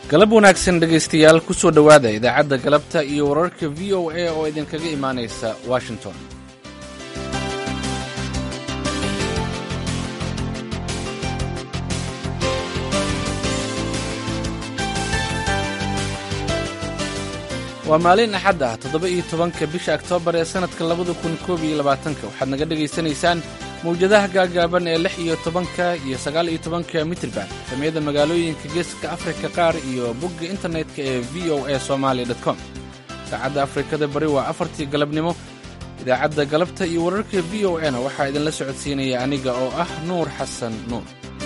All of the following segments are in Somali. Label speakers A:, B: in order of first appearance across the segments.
A: galab wanaagsan dhegaystayaal ku soo dhowaada idaacadda galabta iyo wararka v o a oo idinkaga imaanaysa washington waa maalin axad ah toddoba-iyo tobanka bisha oktoobar ee sannadka labada kun koob iyo labaatanka waxaad naga dhegaysanaysaan mawjadaha gaagaaban ee lix iyo tobanka iyo sagaal iyo tobanka mitrban samiyada magaalooyinka geeska afrika qaar iyo bogga internetka ee v o a somaali com saacadda afrikada bari waa afartii galabnimo idaacadda galabta iyo wararka v o a na waxaa idinla socodsiinaya aniga oo ah nuur xasan nuur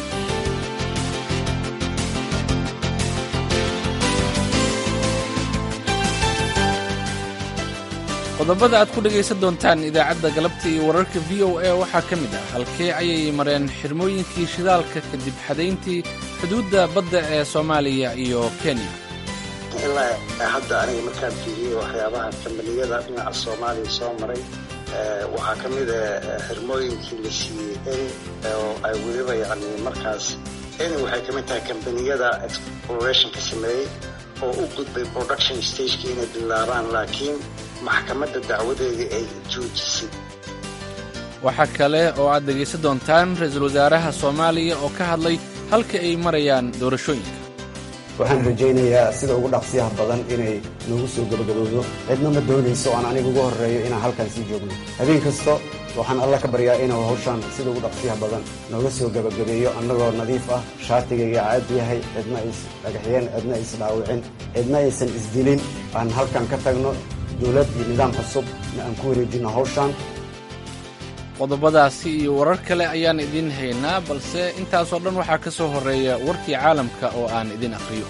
A: qodobada aad ku dhegaysan doontaan idaacadda galabta iyo wararka v o a waxaa ka mid ah halkee ayay mareen xirmooyinkii shidaalka kadib xadayntii xuduudda badda ee soomaaliya iyo kenya
B: ilaa hadda aniga markaan fiiriyey waxyaabaha kambaniyada dhinaca soomaaliya soo maray waxaa ka mid a xirmooyinkii la siiyey eni oo ay weliba yani markaas eni waxay ka mid tahay kambaniyada explorationka sameeyey oo u gudbay production stageki inay bilaabaan laakiin maxkamadda dacwadeedii ay joojisay
A: waxaa kale oo aad dhegaysan doontaan ra-iisul wasaaraha soomaaliya oo ka hadlay halka ay marayaan doorashooyinka
C: waxaan rajaynayaa sida ugu dhaqsiyaha badan inay noogu soo gebagabowdo cidna ma doonayso aan aniga ugu horreeyo inaan halkan sii joogno habeen kasta waxaan alla ka baryaa inuu hawshaan sida ugu dhaqsiyaha badan nooga soo gebagabeeyo annagoo nadiif ah shaatigayga caad yahay cidna is dhagaxyeen cidna isdhaawicin cidna aysan isdilin aan halkan ka tagno dowlad iyo nidaam cusub na aan ku wareejinno hawshaan
A: qodobadaasi iyo warar kale ayaan idiin haynaa balse intaasoo dhan waxaa ka soo horreeya warkii caalamka oo aan idin akhriyo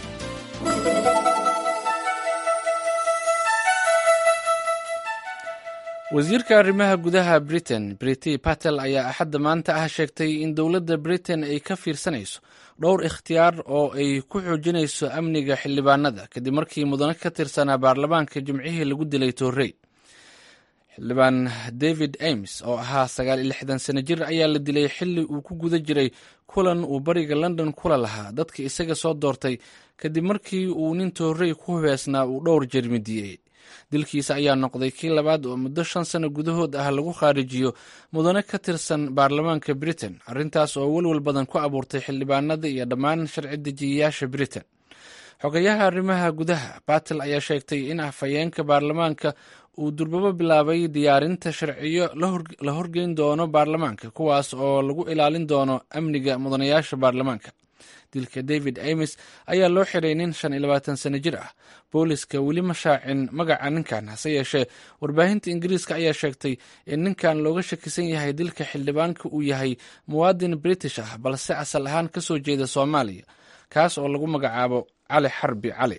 A: wasiirka arrimaha gudaha britain briti patel ayaa axadda maanta ah sheegtay in dowladda britain ay ka fiirsanayso dhowr ikhtiyaar oo ay ku xoojinayso amniga xildhibaanada kadib markii mudane ka tirsanaa baarlamaanka jimcihii lagu dilay toorey xildhibaan david ames oo ahaa sagaal iyo lixdan sano jir ayaa la dilay xilli uu ku guda jiray kulan uu bariga london kula lahaa dadka isaga soo doortay kadib markii uu nin toorey ku hubeysnaa uu dhowr jermidiyey dilkiisa ayaa noqday kii labaad oo muddo shan sano gudahood ah lagu khaarijiyo mudane ka tirsan baarlamaanka britain arrintaas oo welwel badan ku abuurtay xildhibaanada iyo dhammaan sharci dejiyayaasha britain xogayaha arrimaha gudaha batel ayaa sheegtay in afhayeenka baarlamaanka uu durbabo bilaabay diyaarinta sharciyo la horgeyn doono baarlamaanka kuwaas oo lagu ilaalin doono amniga mudanayaasha baarlamaanka dilka david ames ayaa loo xiray nin shan iyo labaatan sano jir ah booliska weli ma shaacin magaca ninkan hase yeeshee warbaahinta ingiriiska ayaa sheegtay in ninkan looga shakisan yahay dilka xildhibaanka uu yahay muwaadin british ah balse asal ahaan ka soo jeeda soomaaliya kaas oo lagu magacaabo cali xarbi cali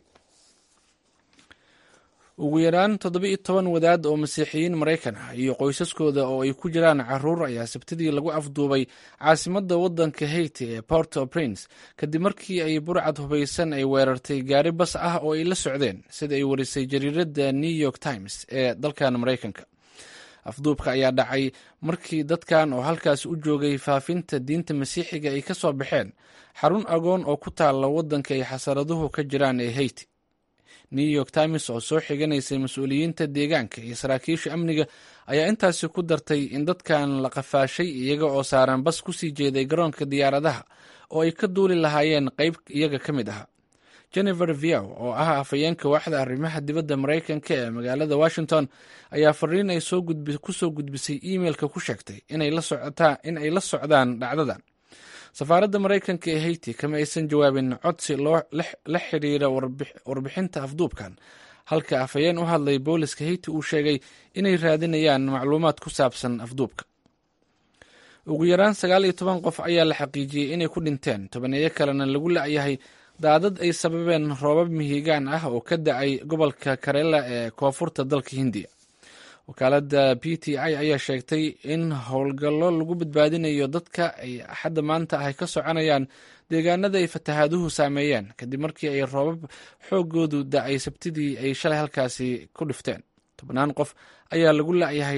A: ugu yaraan toddoba-iyo toban wadaad oo masiixiyiin maraykan ah iyo qoysaskooda oo ay ku jiraan caruur ayaa sabtidii lagu afduubay caasimadda waddanka haiti ee port o prince kadib markii ay burcad hubaysan ay weerartay gaari bas ah oo ay la socdeen sida ay warisay jariiradda new york times ee dalkan maraykanka afduubka ayaa dhacay markii dadkan oo halkaasi u joogay faafinta diinta masiixiga ay ka soo baxeen xarun agoon oo ku taalla waddanka ay xasaraduhu ka jiraan ee haiti new york times oo soo xiganaysay mas-uuliyiinta deegaanka iyo saraakiisha amniga ayaa intaasi ku dartay in dadkan la qafaashay iyaga oo saaran bas ku sii jeeday garoonka diyaaradaha oo ay ka duuli lahaayeen qayb iyaga ka mid ah jennifer viaw oo ah afhayeenka waaxda arrimaha dibadda maraykanka ee magaalada washington ayaa fariin ay ku soo gudbisay imeilka ku sheegtay in ay la socdaan dhacdadan safaaradda maraykanka ee haiti kama aysan jawaabin codsi la xiriira warbixinta afduubkan halka afhayeen u hadlay booliska haiti uu sheegay inay raadinayaan macluumaad ku saabsan afduubka ugu yaraan sagaal iyo toban qof ayaa la xaqiijiyey inay ku dhinteen tobaneeyo kalena lagu la-yahay daadad ay sababeen roobab mihigaan ah oo ka da-ay gobolka karela ee koonfurta dalka hindiya wakaaladda p t i ayaa sheegtay in howlgallo lagu badbaadinayo dadka ay axadda maanta ah ka soconayaan deegaanada ay fatahaaduhu saameeyeen kadib markii ay roobab xoogoodu da-ay sabtidii ay shalay halkaasi ku dhifteen tobnaan qof ayaa lagu la-yahay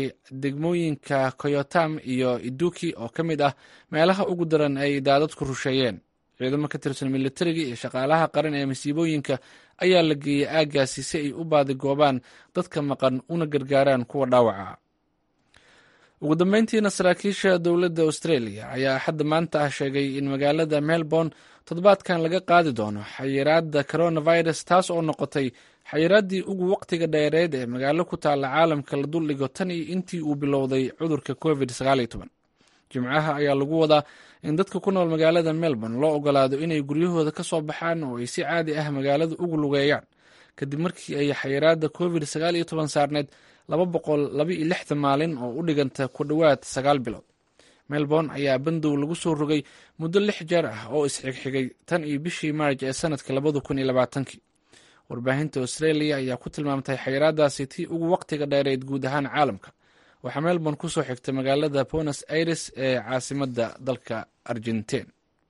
A: degmooyinka koyotam iyo iduki oo ka mid ah meelaha ugu daran ay daadadku rusheeyeen ciidamo ka tirsan militariga iyo shaqaalaha qaran ee masiibooyinka ayaa la geeyey aaggaasi si ay u baadigoobaan dadka maqan una gargaaraan kuwa dhaawaca ugu dambeyntiina saraakiisha dowladda australia ayaa axadda maanta ah sheegay in magaalada melbourne toddobaadkan laga qaadi doono xayiraadda coronavirus taas oo noqotay xayiraaddii ugu waqtiga dheereed ee magaalo ku taalla caalamka la duldhigo tan iyo intii uu bilowday cudurka covid jimcaha ayaa lagu wadaa in dadka ku nool magaalada melbourne loo ogolaado inay guryahooda ka soo baxaan oo ay si caadi ah magaalada ugu lugeeyaan kadib markii ay xayiraadda covid saarneed maalin oo u dhiganta ku dhowaad sagaal bilood melbourne ayaa bandow lagu soo rogay muddo lix jeer ah oo isxigxigay tan iyo bishii maarj ee sanadka warbaahinta australia ayaa ku tilmaamtay xayiraadaasi tii ugu waqtiga dheereyd guud ahaan caalamka waxaa melbourne ku soo xigtay magaalada bonos aires ee caasimadda dalka argentin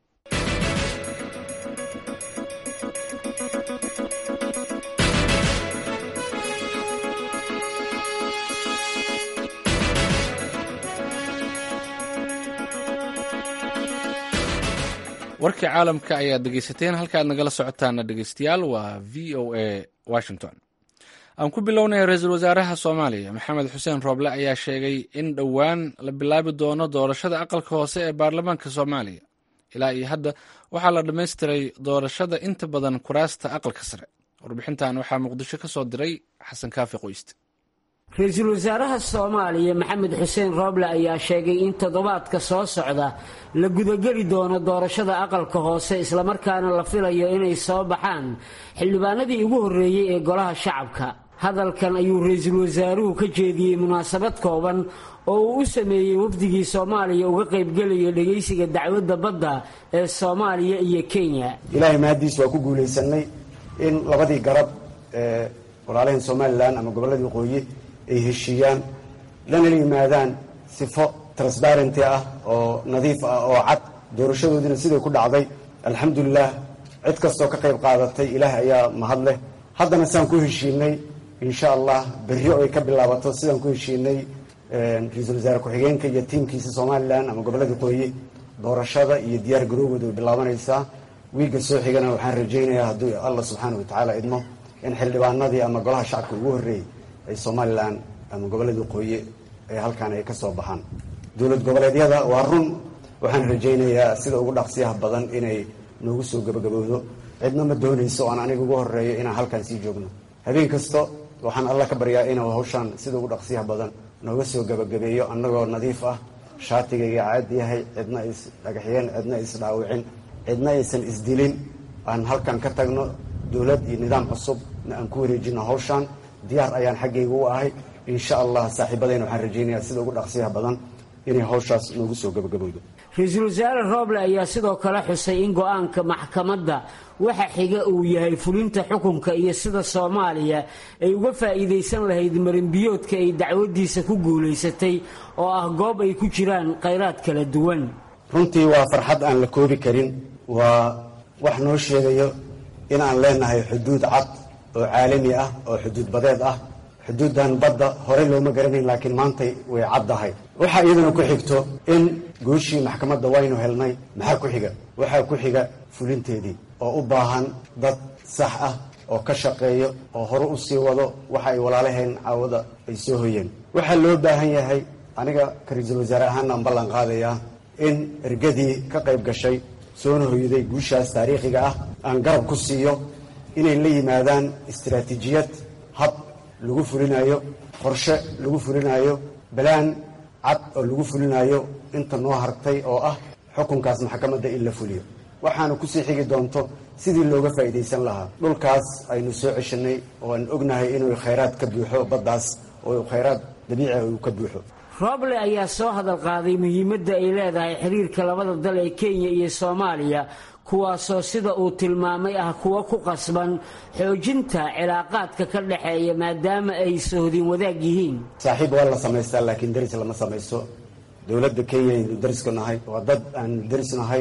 A: warkii caalamka ayaad dhegeysateen halkaad nagala socotaana dhegeystayaal waa v o a washington aan ku bilownay ra-iisul wasaaraha soomaaliya maxamed xuseen rooble ayaa sheegay in dhowaan la bilaabi doono doorashada aqalka hoose ee baarlamaanka soomaaliya ilaa iyo hadda waxaa la dhammaystiray doorashada inta badan kuraasta aqalka sare warbixintan waxaa muqdisho ka soo diray xasan kaafi qoyste
D: ra-iisul wasaaraha soomaaliya maxamed xuseen rooble ayaa sheegay in toddobaadka soo socda la gudageli doono doorashada aqalka hoose islamarkaana la filayo inay soo baxaan xildhibaanadii ugu horreeyey ee golaha shacabka hadalkan ayuu ra-iisul wasaaruhu ka jeediyey munaasabad kooban oo uu u sameeyey wafdigii soomaaliya uga qaybgelaya dhegaysiga dacwadda badda ee soomaaliya iyo kenya
C: ilaahay mahaddiis waa ku guulaysanay in labadii garab ee walaalaheen somalilan ama gobolladii waqooyi ay heshiiyaan lana yimaadaan sifo transbarenty ah oo nadiif ah oo cad doorashadoodiina siday ku dhacday alxamdulilah cid kastoo ka qayb qaadatay ilaah ayaa mahad leh haddana sidaan ku heshiinay insha allah berri oo ay ka bilaabato sidaan ku heshiinay ra-iisul wasaare ku-xigeenka iyo tiimkiisa somalilan ama gobolladii waqooyi doorashada iyo diyaar garoowooda way bilaabanaysaa wiigga soo xigana waxaan rajaynayaa hadduu allah subxaana watacaala idmo in xildhibaanadii ama golaha shacabka ugu horreeyey ay somalilan ama gobolladii waqooyi ay halkaan ay ka soo baxaan dowlad goboleedyada waa run waxaan rajaynayaa sida ugu dhaqsiyaha badan inay noogu soo gabagabowdo cidna ma doonayso oan aniga ugu horeeyo inaan halkaan sii joogno habeen kasta waxaan alla ka baryaa inuu hawshaan sida ugu dhaqsiyaha badan nooga soo gabagabeeyo annagoo nadiif ah shaatigayga caad yahay cidna is dhagaxyeen cidna isdhaawicin cidna aysan isdilin aan halkan ka tagno dowlad iyo nidaam cusubna aan ku wareejino hawshaan diyaar ayaan xaggayga u ahay insha allah saaxiibadayna waxaan rajaynayaa sida ugu dhaqsiyaha badan inay hawshaas noogu soo gabagabowdo
D: ra-iisul wasaare rooble ayaa sidoo kale xusay in go-aanka maxkamadda waxa xiga uu yahay fulinta xukunka iyo sida soomaaliya ay uga faa'iidaysan lahayd marinbiyoodka ay dacwaddiisa ku guulaysatay oo ah goob ay ku jiraan khayraad kala duwan
C: runtii waa farxad aan la koobi karin waa wax noo sheegayo in aan leenahay xuduud cad oo caalami ah oo xuduud badeed ah xuduuddan badda horey looma garanayn laakiin maantay way caddahay waxaa iyaduna ku xigto in gooshii maxkamadda waynu helnay maxaa ku xiga waxaa ku xiga fulinteedii oo u baahan dad sax ah oo ka shaqeeyo oo hore u sii wado waxa ay walaalaheen caawada ay soo hoyeen waxaa loo baahan yahay aniga ka ra-iisul wasaare ahaana aan ballan qaadayaa in ergadii ka qayb gashay soona hoyday guushaas taariikhiga ah aan garab ku siiyo inay la yimaadaan istaraatiijiyad hab lagu fulinayo qorshe lagu fulinayo balaan cad oo lagu fulinayo inta noo hartay oo ah xukunkaas maxkamadda in la fuliyo waxaana kusii xigi doonto sidii looga faa'iidaysan lahaa dhulkaas aynu soo ceshanay oo aan ognahay inuu khayraad ka buuxo baddaas oo khayraad dabiici uu ka buuxo
D: rooble ayaa soo hadal qaaday muhiimadda ay leedahay xiriirka labada dal ee kenya iyo soomaaliya kuwaasoo sida uu tilmaamay ah kuwa ku qasban xoojinta cilaaqaadka ka dhexeeya maadaama ay sohdin wadaag yihiin
C: saaxiib waa la samaystaa laakiin deris lama samaysto dowladda kenya aynu derisku nahay waa dad aanu deris nahay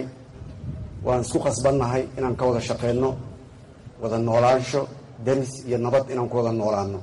C: waan isku qasbannahay inaan ka wada shaqayno wada noolaansho deris iyo nabad inaan ku wada noolaano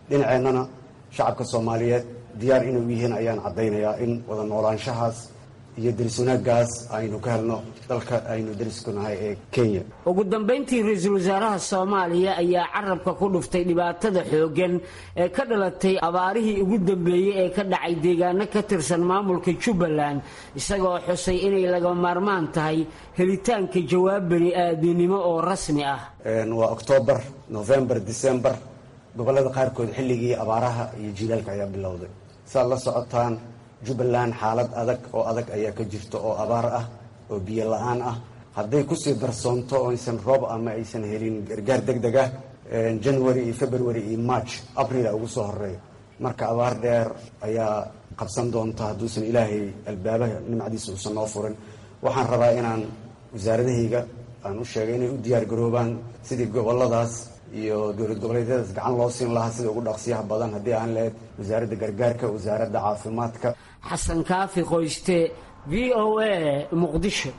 C: dhinaceennana shacabka soomaaliyeed diyaar inay u yihiin ayaan caddaynayaa in wada noolaanshahaas iyo deris wanaaggaas aynu ka helno dalka aynu derisku nahay ee kenya
D: ugu dambayntii ra-iisul wasaaraha soomaaliya ayaa carabka ku dhuftay dhibaatada xooggan ee ka dhalatay abaarihii ugu dambeeyey ee ka dhacay deegaano ka tirsan maamulka jubbaland isagoo xusay inay laga maarmaan tahay helitaanka jawaab bani aadinimo oo rasmi ah
C: waa oktoobar novembar decembar gobollada qaarkood xilligii abaaraha iyo jiilaalka ayaa bilowday saad la socotaan jubbaland xaalad adag oo adag ayaa ka jirta oo abaar ah oo biyo la-aan ah hadday kusii darsoonto oo aysan roob ama aysan helin gargaar deg deg ah january iyo february iyo march abrila ugu soo horeeya marka abaar dheer ayaa qabsan doonta hadduusan ilaahay albaabaha nimcadiisa uusan noo furin waxaan rabaa inaan wasaaradahayga aan u sheegay inay u diyaar garoobaan sidii goboladaas iyo dowlad goboleedyadaas gacan loo siin lahaa sida ugu dhaqsiyaha badan haddii aan lahayd wasaaradda gargaarka wasaaradda caafimaadka
D: xasan kaafi qoyste v o a muqdisho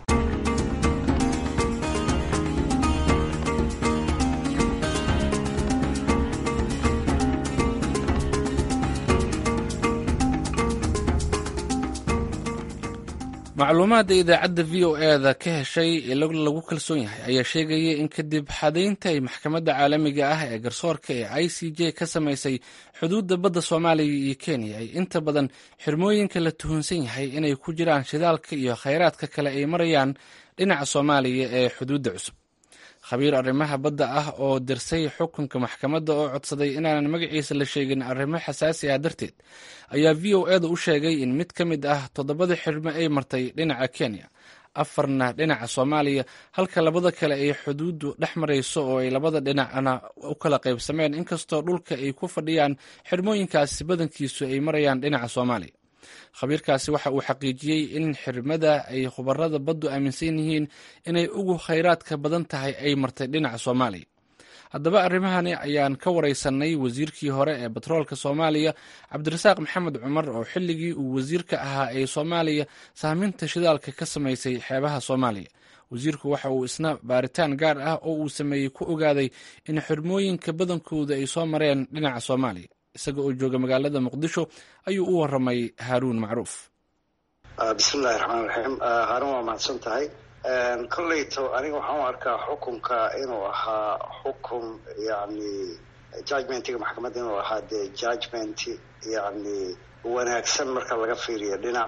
A: macluumaadda idaacadda v o e da ka heshay ee lagu kalsoon yahay ayaa sheegaya in kadib xadaynta ay maxkamadda caalamiga ah ee garsoorka ee i c j ka samaysay xuduudda badda soomaaliya iyo kenya ay inta badan xirmooyinka la tuhunsan yahay inay ku jiraan shidaalka iyo khayraadka kale ay marayaan dhinaca soomaaliya ee xuduudda cusub khabiir arrimaha badda ah oo dirsay xukunka maxkamadda oo codsaday inaanan magaciisa la sheegin arrimo xasaasi ah darteed ayaa v o eda u sheegay in mid ka mid ah toddobada xirmo ay martay dhinaca kenya afarna dhinaca soomaaliya halka labada kale ay xuduuddu dhex marayso oo ay labada dhinacna u kala qaybsameen inkastoo dhulka ay ku fadhiyaan xirmooyinkaasi badankiisu ay marayaan dhinaca soomaaliya khabiirkaasi waxa uu xaqiijiyey in xirmada ay khubarada baddu aaminsan yihiin inay ugu khayraadka badan tahay ay martay dhinaca soomaaliya haddaba arrimahani ayaan ka wareysanay wasiirkii hore ee batroolka soomaaliya cabdirasaaq maxamed cumar oo xilligii uu wasiirka ahaa ee soomaaliya saaminta shidaalka ka samaysay xeebaha soomaaliya wasiirku waxa uu isna baaritaan gaar ah oo uu sameeyey ku ogaaday in xirmooyinka badankooda ay soo mareen dhinaca soomaaliya isaga oo jooga magaalada muqdisho ayuu u waramay haaruun macruuf
B: bismillahi raxmaan raxiim haaruun waa mahadsan tahay kolleyto aniga waxaan u arkaa xukunka inuu ahaa xukun yani judgmentiga maxkamadda inuu ahaa dee judgment yani wanaagsan marka laga fiiriyo dhinac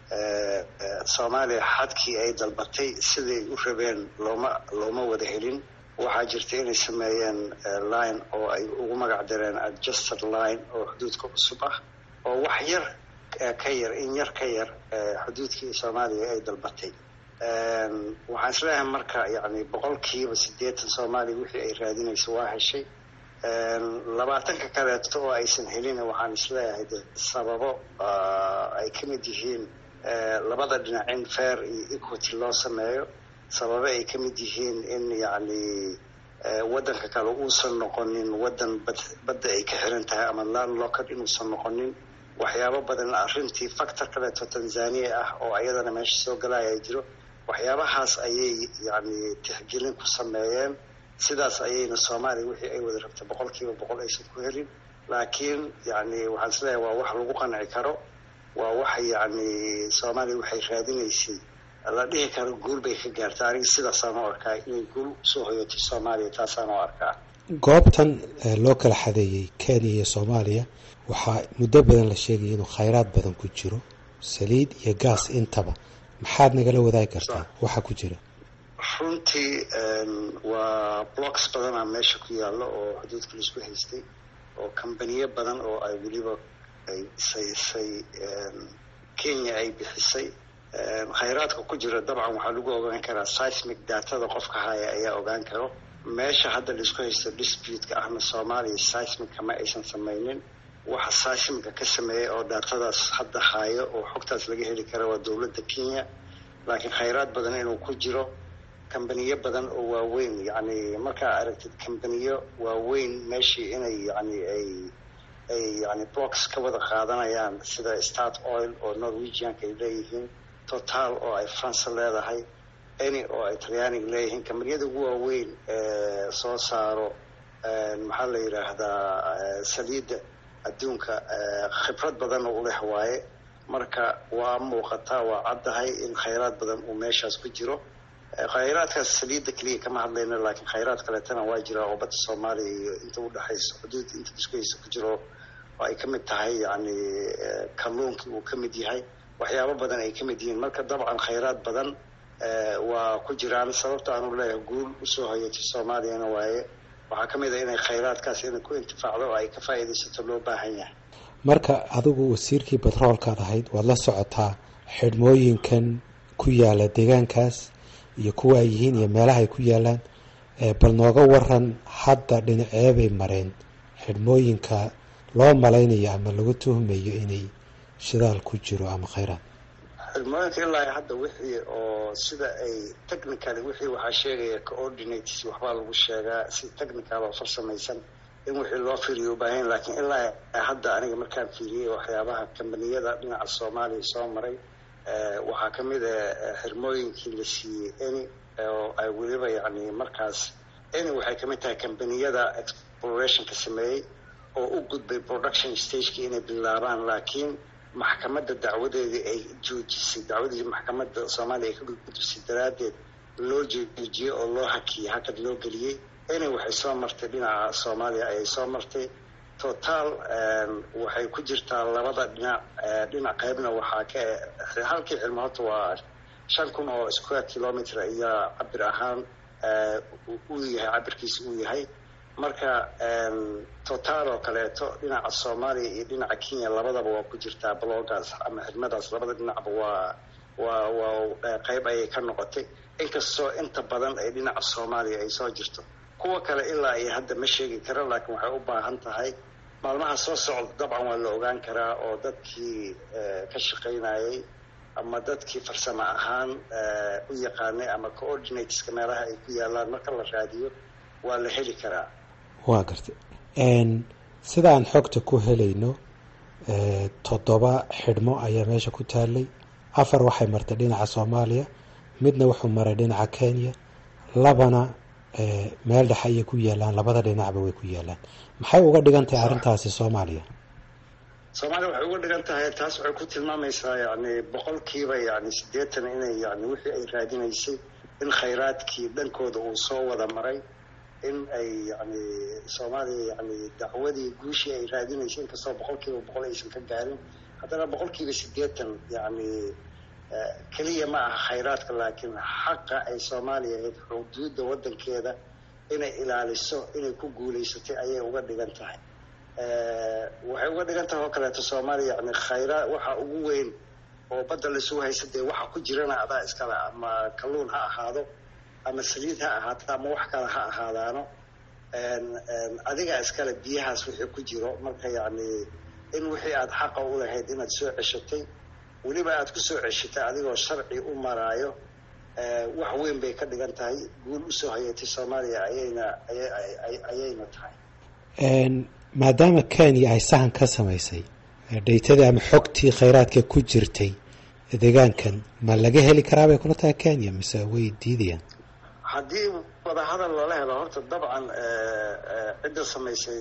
B: soomaaliya xadkii ay dalbatay siday u rabeen looma looma wada helin waxaa jirta inay sameeyeen line oo ay ugu magac dareen adjusted line oo xuduudka cusub ah oo wax yar ka yar in yar ka yar xuduudkii soomaaliya ay dalbatay waxaan isleeyahay marka yani boqolkiiba siddeetan soomaaliya wixii ay raadinayso waa heshay labaatanka kaleeto oo aysan helin waxaan isleeyahay de sababo ay ka mid yihiin labada dhinac in fair iyo equity loo sameeyo sababo ay ka mid yihiin in yacni waddanka kale uusan noqonin waddan bad badda ay ka xiran tahay ama landlocked inuusan noqonin waxyaabo badan arrintii factor kaleeto tanzania ah oo ayadana meesha soo galaya jiro waxyaabahaas ayay yacni tixgelin ku sameeyeen sidaas ayayna soomaaliya wixii ay wada rabtay boqol kiiba boqol aysan ku helin laakiin yacni waxaan isleeyahay waa wax lagu qanci karo waa wax yacni soomaaliya waxay raadinaysay la dhihi karo guul bay ka gaartay aniga sidaasaan u arkaa inay guul usoo hoyatay soomaaliya taasaan u arkaa
E: goobtan loo kala xadeeyey kenya iyo soomaaliya waxaa muddo badan la sheegaya inuu khayraad badan ku jiro saliid iyo gaas intaba maxaad nagala wadaagi kartaa waxa ku jira
B: runtii waa blocks badanaa meesha ku yaalla oo xuduudka laisku haystay oo kambaniyo badan oo ay weliba ay saysay kenya ay bixisay khayraadka ku jira dabcan waxaa lagu ogaan karaa seismic datada qofka haya ayaa ogaan karo meesha hadda laisku haysto dispute-ka ahna soomaaliya seismicka ma aysan samaynin waxa seismicka ka sameeyay oo datadaas hadda hayo oo xogtaas laga heli kara waa dowladda kenya laakiin khayraad badan inuu ku jiro kambaniyo badan oo waaweyn yacni markaa aragtid kambaniyo waaweyn meeshii inay yani ay ay yani blocks ka wada qaadanayaan sida start oil oo norwegianka ay leeyihiin total oo ay france leedahay any oo ay talyaaniga leeyihiin kambaniyada ugu waaweyn ee soo saaro maxaa la yidhaahdaa saliidda adduunka khibrad badanna u leh waaye marka waa muuqataa waa caddahay in khayraad badan uu meeshaas ku jiro khayraadkaas saliidda keliya kama hadlayno laakiin khayraad kaleetana waa jira oo badda soomaaliya iyo inta udhexaysa xuduud inta iskuhaysa ku jiro oo ay ka mid tahay yacni kalluunkii uu ka mid yahay waxyaabo badan ay ka mid yihiin marka dabcan khayraad badan waa ku jiraan sababta aanu leeyahay guul usoo hoyatay soomaaliyana waaye waxaa ka mid a inay khayraadkaas inay ku intifaacdo oo ay ka faa'iidaysato loo baahan yahay
E: marka adigu wasiirkii batroolkaad ahayd waad la socotaa xidhmooyinkan ku yaala deegaankaas iyo kuwa ay yihiin iyo meelaha ay ku yaalaan bal nooga waran hadda dhinaceebay mareen xidhmooyinka loo malaynayo ama lagu tuhmayo inay shidaal ku jiro ama khayraad
B: xidhmooyinka ilaa hadda wixii oo sida ay technicaly wixii waxaa sheegaya coordinates waxbaa lagu sheegaa si technical oo farsamaysan in wixii loo fiiriyo ubaahan laakiin ilaa hadda aniga markaan fiiriyey waxyaabaha kambaniyada dhinaca soomaaliya soo maray waxaa ka mid a xirmooyinkii la siiyey eni oo ay weliba yacni markaas eni waxay kamid tahay kambaniyada explorationka sameeyey oo u gudbay production stageki inay bilaabaan laakiin maxkamadda dacwadeedii ay joojisay dacwadii maxkamadda soomaaliya ay ka gudbisay daraaddeed loo joojiyey oo loo hakiyey hakad loo geliyey eni waxay soo martay dhinaca soomaaliya ayay soo martay total waxay ku jirtaa labada dhinac dhinac qaybna waxaa ka halkii cilmo horta waa shan kun oo square kilometer ayaa cabir ahaan uu yahay cabirkiisa uu yahay marka total oo kaleeto dhinaca soomaaliya iyo dhinaca kenya labadaba waa ku jirtaa bloggaas ama xidmadaas labada dhinacba waa waa waa qayb ayay ka noqotay inkastoo inta badan ay dhinaca soomaaliya ay soo jirto kuwa kale ilaa iyo hadda ma sheegi karo laakiin waxay u baahan tahay maalmaha soo socda dabcan waa la ogaan karaa oo dadkii ka shaqaynayay ama dadkii farsamo ahaan u yaqaanay ama coordinateska meelaha ay ku yaalaan marka la raadiyo waa la heli karaa
E: waa gartay sida aan xogta ku helayno toddoba xidhmo ayaa meesha ku taalay afar waxay martay dhinaca soomaaliya midna wuxuu maray dhinaca kenya labana meel dhexe ayay ku yaalaan labada dhinacba way ku yaalaan maxay uga dhigan tahay arrintaasi soomaaliya
B: soomaaliya waxay uga dhigan tahay taas waxay ku tilmaamaysaa yani boqolkiiba yani siddeetan inay yani wixii ay raadinaysay in khayraadkii dhankooda uu soo wada maray in ay yani soomaaliya yani dacwadii guushii ay raadinaysay inkastoo boqolkiiba boqol aysan ka gaarin haddana boqolkiiba siddeetan yani keliya ma aha khayraadka laakiin xaqa ay soomaaliya ahayd xuduudda waddankeeda inay ilaaliso inay ku guulaysatay ayay uga dhigan tahay waxay uga dhigan tahay oo kaleeto soomaaliya yani khayraad waxa ugu weyn oo badda laisugu haysa dee waxa ku jirana adaa iskale ama kalluun ha ahaado ama saliid ha ahaato ama wax kale ha ahaadaano adigaa iskale biyahaas wixii ku jiro marka yacni in wixii aada xaqa u lahayd inaad soo ceshatay weliba aada ku soo ceshatay adigoo sharci u maraayo wax weyn bay ka dhigan tahay guul usoo hayatay soomaaliya ayayna ayayna tahay
E: maadaama kenya ay sahan ka samaysay dhaytadii ama xogtii khayraadka ku jirtay deegaankan ma laga heli karaa bay kula tahay kenya mise way diidayaan
B: haddii wadahadal lala helo horta dabcan cidda samaysay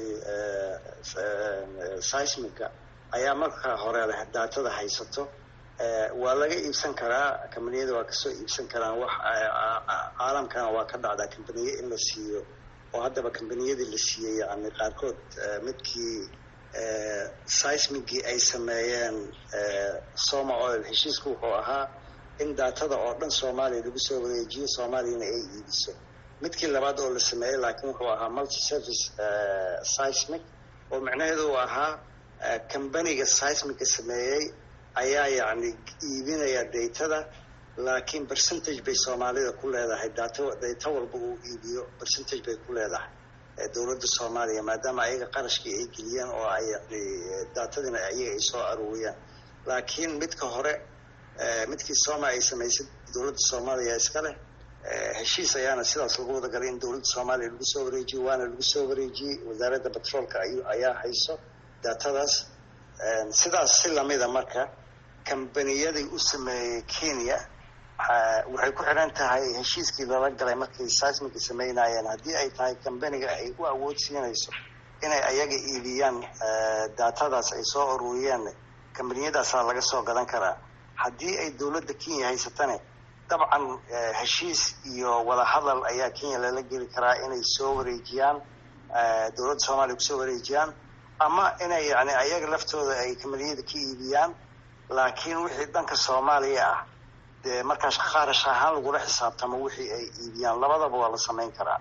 B: seismiga ayaa marka hore leh daatada haysato waa laga iibsan karaa kambaniyada waa kasoo iibsan karaan wax caalamkana waa ka dhacdaa kambaniye in la siiyo oo haddaba kambaniyadii la siiyey yani qaarkood midkii seismigii ay sameeyeen soma oil heshiisku wuxuu ahaa in daatada oo dhan soomaaliya lagu soo wareejiyo soomaaliyana ay iibiso midkii labaad oo la sameeyey laakiin wuxuu ahaa multi service seismic oo micnaheedu uu ahaa kambaniga seismiga sameeyey ayaa yacni iibinaya daytada laakiin percentage bay soomaalida ku leedahay daata dayta walba uu iibiyo percentage bay ku leedahay dowladda soomaaliya maadaama ayaga qarashkii ay geliyeen oo ay yani daatadina ayaga ay soo aruuriyaan laakiin midka hore midkii sooma ay samaysay dowladda soomaaliya iska leh heshiis ayaana sidaas lagu wada galay in dowladda soomaaliya lagu soo wareejiyo waana lagu soo wareejiyey wasaaradda batroolka ayaa hayso daatadaas sidaas si lamida marka kambaniyadii u sameeyey kenya waxay ku xidhan tahay heshiiskii lala galay markay seismiga sameynayeen haddii ay tahay kambaniga ay u awood siinayso inay ayaga iibiyaan daatadaas ay soo ururiyeen kambaniyadaasaa laga soo gadan karaa haddii ay dowladda kenya haysatane dabcan heshiis iyo wadahadal ayaa kenya lala geli karaa inay soo wareejiyaan dowladda soomaaliya kusoo wareejiyaan ama inay yani ayaga laftooda ay kambaniyada ka iibiyaan laakiin wixii dhanka soomaaliya ah dee markaas qaarash ahaan lagula xisaabtamo wixii ay iibiyaan labadaba waa la samayn karaa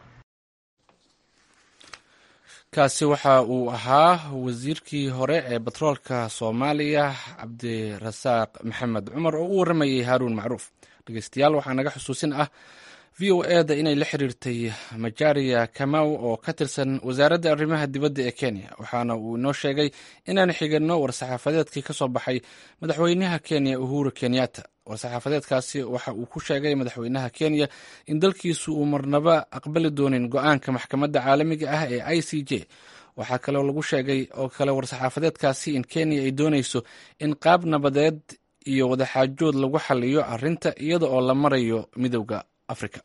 A: kaasi waxa uu ahaa wasiirkii hore ee batroolka soomaaliya cabdirasaaq maxamed cumar oo u waramayay haaruun macruuf dhegeystayaal waxaa naga xusuusin ah v o eda inay la xiriirtay majaria kamaw oo ka tirsan wasaaradda arrimaha dibadda ee kenya waxaana uu inoo sheegay inaan xigano war-saxaafadeedkii ka soo baxay madaxweynaha kenya uhuru kenyatta war-saxaafadeedkaasi waxa uu ku sheegay madaxweynaha kenya in dalkiisu uu marnaba aqbali doonin go-aanka maxkamadda caalamiga ah ee i c j waxaa kaloo lagu sheegay oo kale war-saxaafadeedkaasi in kenya ay doonayso in qaab nabadeed iyo wadaxaajood lagu xaliyo arrinta iyada oo la marayo midowda afrika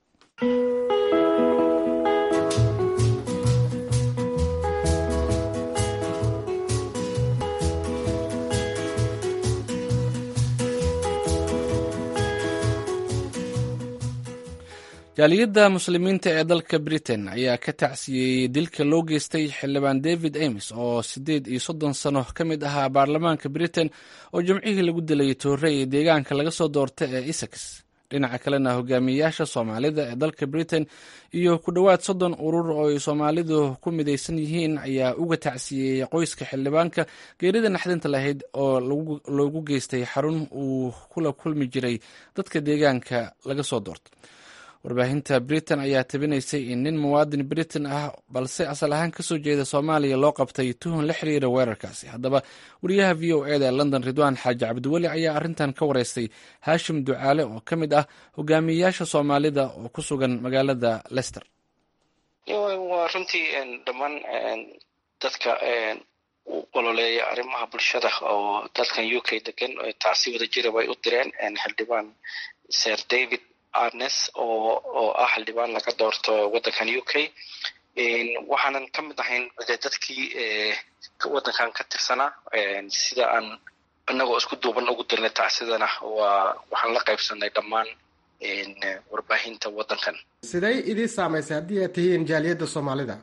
A: jaaliyadda muslimiinta ee dalka britain ayaa ka tacsiyeeyey dilka loo geystay xildhibaan david ames oo siddeed iyo soddon sano ka mid ahaa baarlamaanka britain oo jimcihii lagu dilayay toore ee deegaanka laga soo doorta ee essex dhinaca kalena hogaamiyeyaasha soomaalida ee dalka britain iyo ku dhowaad soddon urur oo ay soomaalidu ku midaysan yihiin ayaa uga tacsiyeeyey qoyska xildhibaanka geerida naxdinta lahayd oo loogu geystay xarun uu kula kulmi jiray dadka deegaanka laga soo doorta warbaahinta britain ayaa tabinaysay in nin muwaadin britain ah balse asal ahaan kasoo jeeda soomaaliya loo qabtay tuhun la xiriira weerarkaasi haddaba wariyaha v o eda ee london ridwaan xaaji cabdiweli ayaa arrintan ka wareystay haashim ducaale oo ka mid ah hogaamiyeyaasha soomaalida oo ku sugan magaalada lester
F: waa runtii dhammaan dadka u ololeeya arrimaha bulshada oo dalkan u k degan taasi wada jira bay u direen xildhibaan ser david arnes oo oo ah xildhibaan laga doorto waddankan u k waxaanan ka mid ahayn dadkii waddankan ka tirsanaa sida aan inagoo isku duuban ugu dirnay tacsidana waa waxaan la qaybsanay dhammaan warbaahinta waddankan
G: siday idii saamaysay haddii aad tihiin jaaliyadda soomaalida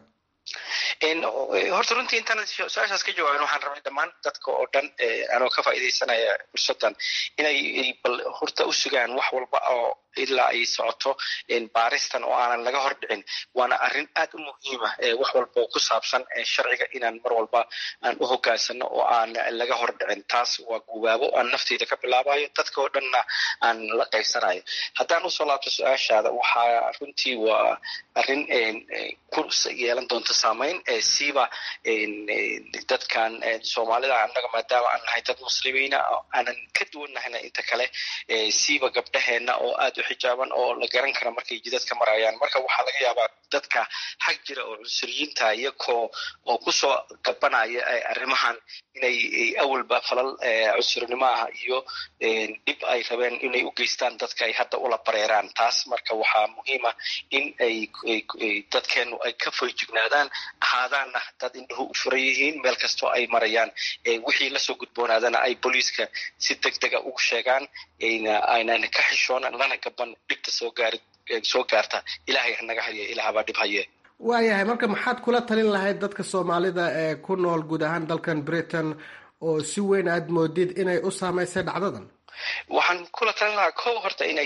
F: horta runtii intaan su-aashaas ka jawaabin waxaan rabay dhammaan dadka oo dhan anoo ka faa'iidaysanaya fursaddan inay bal horta u sugaan wax walba oo ilaa ay socoto baaristan oo aanan laga hor dhicin waana arrin aad u muhiima wax walba oo ku saabsan sharciga inaan mar walba aan u hogaansano oo aan laga hor dhicin taas waa gubaabo aan nafteyda ka bilaabayo dadka oo dhanna aan la qaybsanayo haddaan usoo laabto su-aashaada waxaa runtii waa arrin ku yeelan doonta saamayn siiba dadkan soomaalida annaga maadaama aan nahay dad muslimiina aanan ka duwannahayna inta kale siiba gabdhaheenna oo aad u xijaaban oo la garan kara markay jidadka marayaan marka waxaa laga yaabaa dadka xag jira oo cunsuriyiinta iyakoo oo kusoo gabanaya arrimahan inay awalba falal cunsurnimo ah iyo dhib ay rabeen inay u geystaan dadka ay hadda ula bareeraan taas marka waxaa muhiima in ay dadkeenu ay ka foyjignaadaan ahaadaanna dad indhuhu u furan yihiin meel kastoo ay marayaan wixii lasoo gudboonaadana ay booliiska si deg dega ugu sheegaan aynan ka xishoon lana gaban dhibta soo gaari soo gaarta ilaahay hanaga haye ilaahbaa dhib haye
G: waayahay marka maxaad kula talin lahayd dadka soomaalida ee ku nool guud ahaan dalkan britain oo si weyn aad moodid inay u saamaysay dhacdadan
F: waxaan kula talin lahaa ko horta inay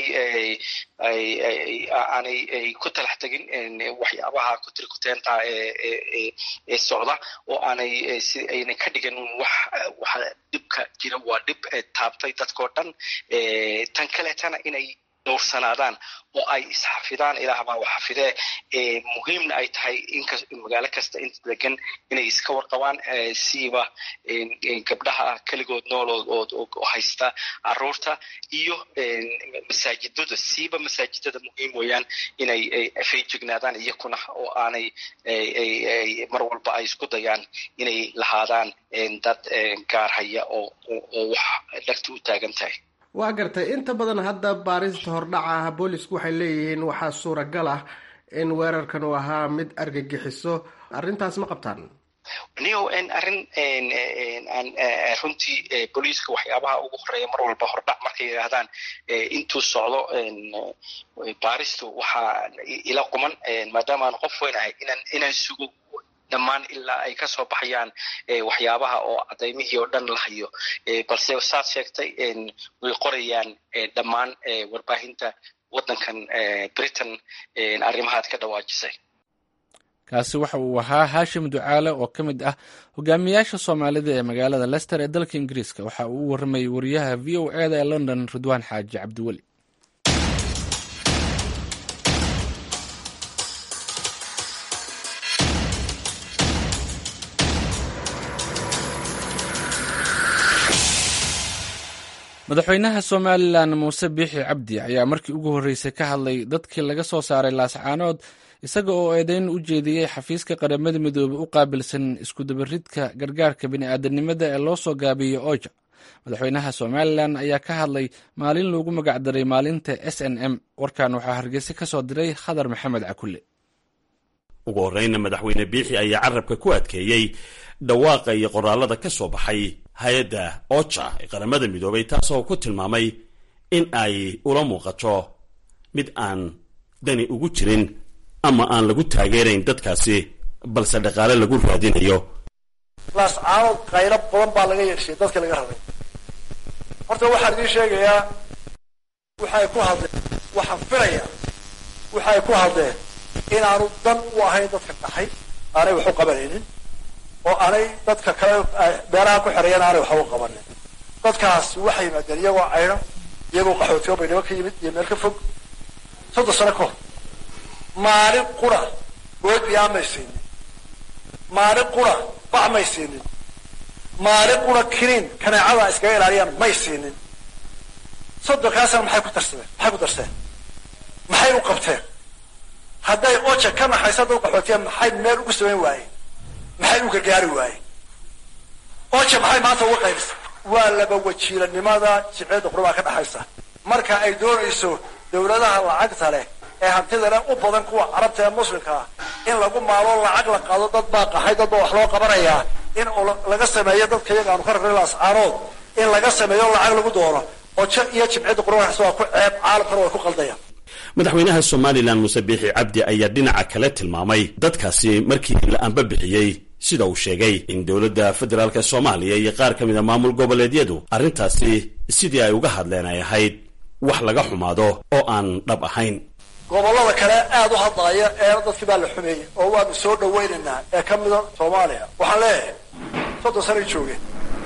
F: aanay ku talax tegin waxyaabaha kutirikuteenta ee socda oo aanay si aynay ka dhigan wax waxa dhibka jira waa dhib taabtay dadkao dhan tan kaleetana inay dhowrsanaadaan oo ay isxafidaan ilaah baa wax xafidee muhiimna ay tahay inka magaalo kasta inta degan inay iska warqabaan siiba gabdhaha keligood nool oo haysta caruurta iyo masaajidada siiba masaajidada muhiim weeyaan inay feejignaadaan iyakuna oo aanay mar walba ay isku dayaan inay lahaadaan dad gaar haya oo oo wax dhagta u taagan tahay
G: waa gartay inta badan hadda baarista hordhaca ah boolisku waxay leeyihiin waxaa suuragal ah in weerarkan uu ahaa mid argagixiso arrintaas ma qabtaan
F: niyo arrin aan runtii booliiska waxyaabaha ugu horeeya mar walba hordhac markay yidhaahdaan intuu socdo baaristu waxaa ila quman maadaama aan qof weynahay inaan inaan sugo dhammaan ilaa ay kasoo baxayaan waxyaabaha oo cadaymihii oo dhan la hayo balse saad sheegtay way qorayaan dhammaan warbaahinta waddankan britain arrimahaad ka dhawaajisay
A: kaasi waxa uu ahaa haashim ducaale oo ka mid ah hogaamiyaasha soomaalida ee magaalada lester ee dalka ingiriiska waxa uu u warramayay wariyaha v o eda ee london ridwaan xaaji cabdiweli madaxweynaha somalilan muuse biixi cabdi ayaa markii ugu horreysay ka hadlay dadkii laga soo saaray laascaanood isaga oo eedeyn u jeediyey xafiiska qaramada midoobey u qaabilsan iskudabaridka gargaarka bini'aadanimada ee loo soo gaabiyey oja madaxweynaha somalilan ayaa ka hadlay maalin loogu magacdaray maalinta s n m warkan waxaa hargeysa ka soo diray khadar maxamed cakulle
H: ugu horreyna madaxweyne biixi ayaa carabka ku adkeeyey dhawaaqa iyo qoraalada ka soo baxay hay-adda oja ee qaramada midoobay taasoo ku tilmaamay in ay ula muuqato mid aan dani ugu jirin ama aan lagu taageerayn dadkaasi balse dhaqaale lagu raadinayo
I: laascaanood qaylo badan baa laga yeeshay dadka laga rabay horta waxaan idiin sheegayaa waxay ku hadleen waxaan filayaa waxay ku hadleen inaanu dan u ahayn dadka dhaxay aanay wax u qabanaynin oo aanay dadka kale meelaha ku xereeyana aanay waxba u qabanin dadkaas waxay yimaadeen iyagoo caydho iyagoo qaxootiyo baydhabo ka yimid iyo meel ka fog soddon sano ka hor maalin qura boodbiyaa may siinin maalin qura bac may siinin maalin qura kiniin kaneecada iskaga ilaaliyaan may siinin soddonkaasna maxay ku darsadeen maxay ku darseen maxay u qabteen hadday oja ka naxaysa dad qaxootiya maxay meel ugu samayn waayeen maxay u gargaari waayeen oja maxay maanta uga qaybisa waa laba wajiilanimada jibceedda qurbaa ka dhaxaysa marka ay doonayso dawladaha lacagta leh ee hantida leh u badan kuwa carabta ee muslimka ah in lagu maalo lacag la qaado dad baa qaxay dad baa wax loo qabanayaa in laga sameeyo dadka iyaga aanu ka rarray laascaanood in laga sameeyo lacag lagu doono ojo iyo jibcedda qurbaas waa ku ceeb caalamkana way ku qaldayaan
H: madaxweynaha somalilan muuse biixi cabdi ayaa dhinaca kale tilmaamay dadkaasi markii la anbabixiyey sida uu sheegay in dowladda federaalk soomaaliya iyo qaar ka mid a maamul goboleedyadu arrintaasi sidii ay uga hadleen ay ahayd wax laga xumaado oo aan dhab ahayn
I: gobollada kale aada u hadlaaya ee dadkii baa la xumeeyey oo waanu soo dhawaynaynaa ee ka mida soomaaliya waxaan leeyahay soddon sanay joogeen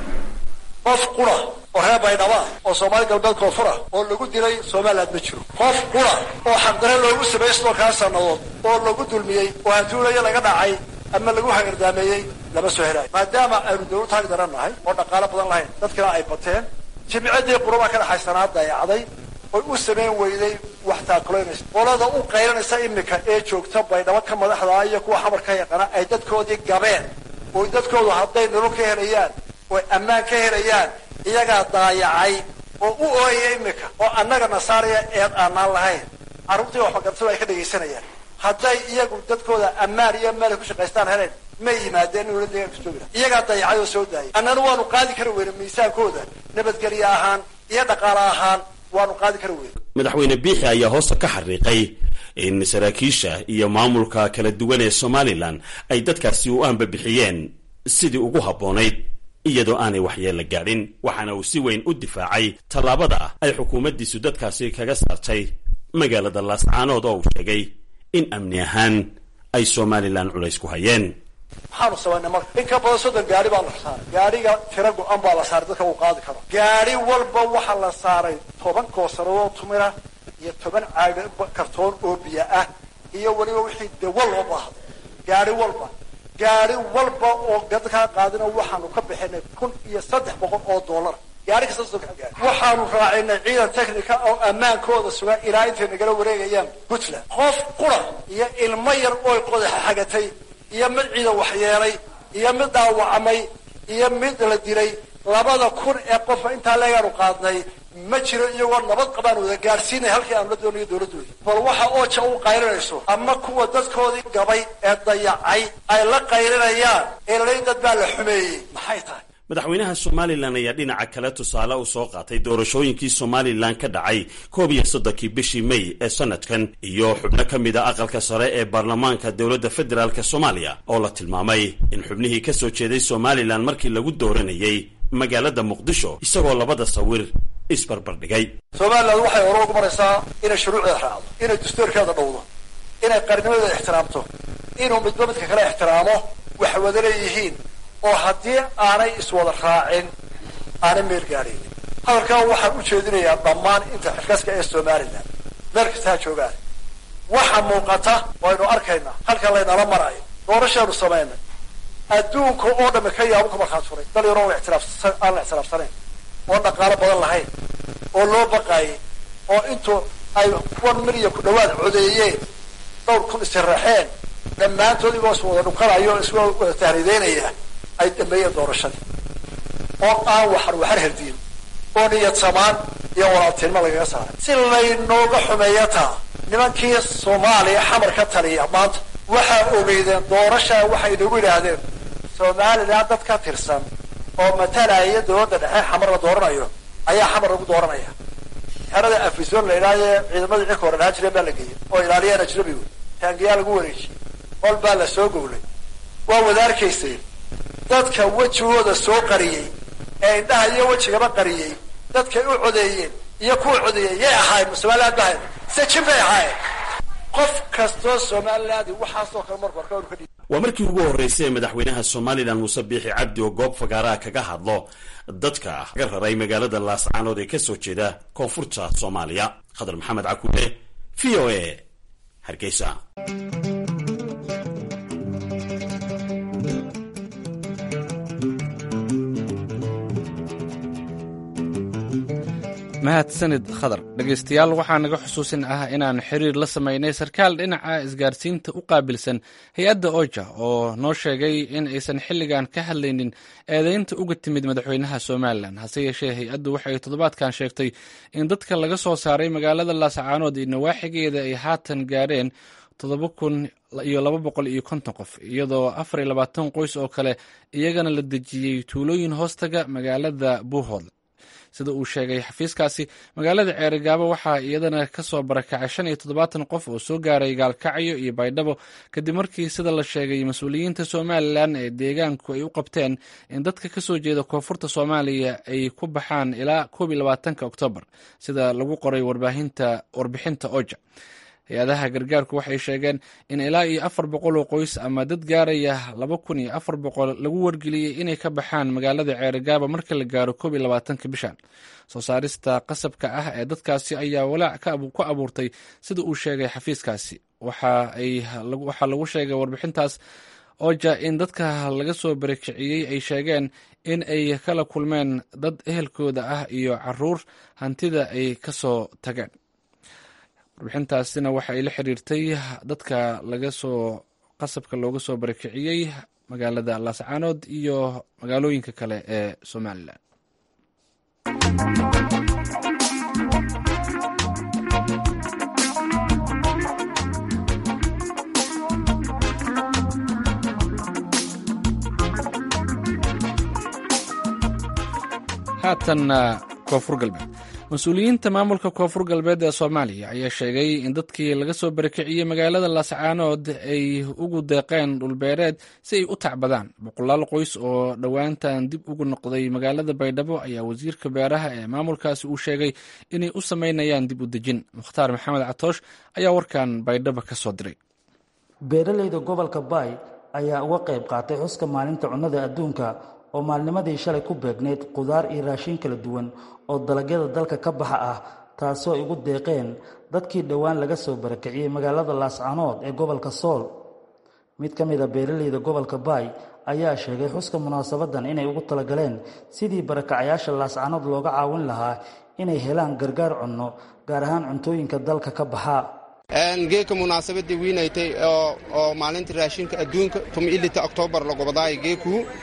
I: qof qura oo reer baydhaba oo soomaali galbeed koonfura oo lagu dilay somaliland ma jiro qof qura oo xaqdare loogu sameeyey sidoo kaa sannadood oo lagu dulmiyey oo hantuulayo laga dhacay ama lagu hagardaameeyey lama soo helaayo maadaama aynu dawlad taag daran nahay oo dhaqaalo badan lahayn dadkina ay bateen jimcadii quraba ka dhaxaysanaa dayacday oy u samayn weyday wax taakulaynaysa qolada u qaylanaysa imika ee joogta baydhabo ka madaxdaa iyo kuwa xamar ka yaqaana ay dadkoodii gabeen oo dadkoodu hadday nolol ka helayaan oy ammaan ka helayaan iyagaa daayacay oo u ooyaya imika oo annaga nasaaraya eed aanaan lahayn carruurtii waxbagartadu ay ka dhegaysanayaan hadday iyagu dadkooda ammaan iyo meel ay ku shaqaystaan heleen may yimaadeen in dowladda deegaanka joogi laha iyagaa dayacay oo soo daayay annana waanu qaadi kari weyne miisaankooda nabadgelye ahaan iyo dhaqaale ahaan waanu qaadi kari weyne
H: madaxweyne biixi ayaa hoosta ka xariiqay in saraakiisha iyo maamulka kala duwan ee somalilan ay dadkaasi u aanbabixiyeen sidii ugu habboonayd iyadoo aanay waxyeella gaadhin waxaana uu si weyn u difaacay tallaabada ay xukuumaddiisu dadkaasi kaga saartay magaalada laascaanood oo uu sheegay in amni ahaan ay somalilan culays ku hayeen
I: maxaanu samaynay marka in ka badan soddon gaari baa la saaray gaariga tira go-an baa la saaray dadka uu qaadi karo gaari walba waxaa la saaray toban koosarado tumira iyo toban caaga kartoon oo biyo ah iyo weliba wixii dawa loo baahday gaari walba gaari walba oo dadkaa qaadina waxaanu ka bixinay kun iyo saddex boqol oo dollar gaari kasta soddon gaari waxaanu raacinay ciidan technica oo ammaankooda sugan ilaa intay nagala wareegayaan puntland qof qura iyo ilmo yar ooy qodaxa xagatay iyo mid ciidan waxyeelay iyo mid dhaawacmay iyo mid la dilay labada kun ee qofa intaa leegaanu qaadnay ma jiro iyagoo nabad qabaan wada gaadhsiinaya halkii aan la doonayo dowladdoodii bal waxa ooja u qaylinayso ama kuwa dadkoodii gabay ee dayacay ay la qaylinayaan ee lalayn dad baa la xumeeyey maxay tahay
H: madaxweynaha somalilan ayaa dhinaca kale tusaale u soo qaatay doorashooyinkii somalilan ka dhacay koob iyo soddonkii bishii may ee sanadkan iyo xubno ka mid a aqalka sare ee baarlamaanka dowladda federaalk soomaaliya oo la tilmaamay in xubnihii ka soo jeeday somalilan markii lagu dooranayay magaalada muqdisho isagoo labada sawir isbarbardhigay
I: somalilan waxay hore ugu maraysaa inay shuruucdeeda raacdo inay dastuurkeeda dhowdo inay qarnimadeeda ixtiraamto inuu midba midka kale ixtiraamo wax wada leeyihiin oo haddii aanay iswada raacin aanay meel gaadhaynin hadalkaa waxaan u jeedinayaa dhammaan inta xilkaska ee somalilan meel kasta ha joogaan waxa muuqata waynu arkaynaa halka laynala marayo doorashaanu samaynay adduunka oo dhami ka yaabo ka markhaat furay dal yaroo la ixtiraafsan aan la ixtiraafsanayn oo dhaqaalo badan lahayn oo loo baqaayay oo intuu ay one milyan ku dhawaad codeeyeen dhowr kun isiraxeen dhammaantood igoo is wada dhunkanayo isgoo wada tahriideynaya ay dhameeyeen doorashadii oo aan waxar waxar herdiin oo niyad samaan iyo walaaltinimo lagaga saaray si laynooga xumeeya taa nimankii soomaaliya xamar ka taliya maanta waxaa ogeydeen doorashaa waxay nagu yidhaahdeen somalilan dad ka tirsan oo matalaya dowladda dhexe xamar la dooranayo ayaa xamar lagu dooranaya xerada afison la idhaahdee ciidamadii cirka hore dhahaan jireen baa la geeyey oo ilaaliyaan ajnabigu taangiyaa lagu wareejiyey hol baa la soo gowlay waa wada arkayseen dadka wejigooda soo qariyey ee indhaha iyo wejigaba qariyey dadkay u codeeyeen iyo kuwa codeeyey yay ahaayeen somaliland ba ahayn sejin bay ahaayeen qof kastoo somaliland waxaasoo kale marku arka ka dhiib
H: waa markii ugu horreysay ee madaxweynaha somalilan muuse biixi cabdi oo goob fagaaraha kaga hadlo dadka ka raray magaalada laascaanood ee kasoo jeeda koonfurta soomaaliya khadar maxamed cakuule v o a hargeysa
A: mahadsanid khadar dhegaystayaal waxaa naga xusuusin ah inaan xiriir la samaynay sarkaal dhinaca isgaarsiinta u qaabilsan hay-adda oja oo noo sheegay in aysan xilligan ka hadlaynin eedeynta uga timid madaxweynaha somalilan hase yeeshee hay-addu waxay toddobaadkan sheegtay in dadka laga soo saaray magaalada laascaanood iyo nawaaxigeeda ay haatan gaadheen toddoba kun iyo laba boqol iyo konton qof iyadoo afar iyo labaatan qoys oo kale iyagana la dejiyey tuulooyin hoostaga magaalada buuhood sida uu sheegay xafiiskaasi magaalada ceerigaabo waxaa iyadana kasoo barakacay shan iyo toddobaatan qof oo soo gaaray gaalkacyo iyo baydhabo kadib markii sida la sheegay mas-uuliyiinta somalilan ee deegaanku ay u qabteen in dadka kasoo jeeda koonfurta soomaaliya ay ku baxaan ilaa koob iyo labaatanka oktoobar sida lagu qoray warbixinta oja hay-adaha gargaarku waxay sheegeen in ilaa iyo afar boqol oo qoys ama dad gaaraya laba kun iyo afar boqol lagu wargeliyey inay ka baxaan magaalada ceerigaaba marka la gaaro koob iyo labaatanka bishan soo saarista qasabka ah ee dadkaasi ayaa walaac ku abuurtay sida uu sheegay xafiiskaasi waxaa lagu sheegay warbixintaas oja in dadka laga soo barakiciyey ay sheegeen in ay kala kulmeen dad ehelkooda ah iyo caruur hantida ay kasoo tageen warbixintaasina waxa ay la xiriirtay dadka laga soo qasabka looga soo barakiciyey magaalada laascaanood iyo magaalooyinka kale ee somalilan haatan koonfur galbeed mas-uuliyiinta maamulka koonfur galbeed ee soomaaliya ayaa sheegay in dadkii laga soo barakiciyey magaalada laascaanood ay ugu deeqeen dhulbeereed si ay u tacbadaan boqolaal qoys oo dhowaantan dib ugu noqday magaalada baydhabo ayaa wasiirka beeraha ee maamulkaasi uu sheegay inay u sameynayaan dib u dejin mukhtaar maxamed catoosh ayaa warkan baydhabo ka soo diray
J: beeralayda gobolka baay ayaa uga qayb qaatay xuska maalinta cunnada adduunka oo maalnimadii shalay ku beegnayd qudaar iyo raashin kala duwan oo dalagyada dalka ka baxa ah taasoo ay ugu deeqeen dadkii dhowaan laga soo barakiciyey magaalada laascanood ee gobolka sool mid ka mid a beeralayda gobolka baay ayaa sheegay xuska munaasabadan inay ugu talagaleen sidii barakacayaasha laascanood looga caawin lahaa inay helaan gargaar cunno gaar ahaan cuntooyinka dalka ka baxa
K: geeka munaasabadii wiinaytay oo maalinta raashinka adduunka tumilita oktoobar lagobadaay geekuu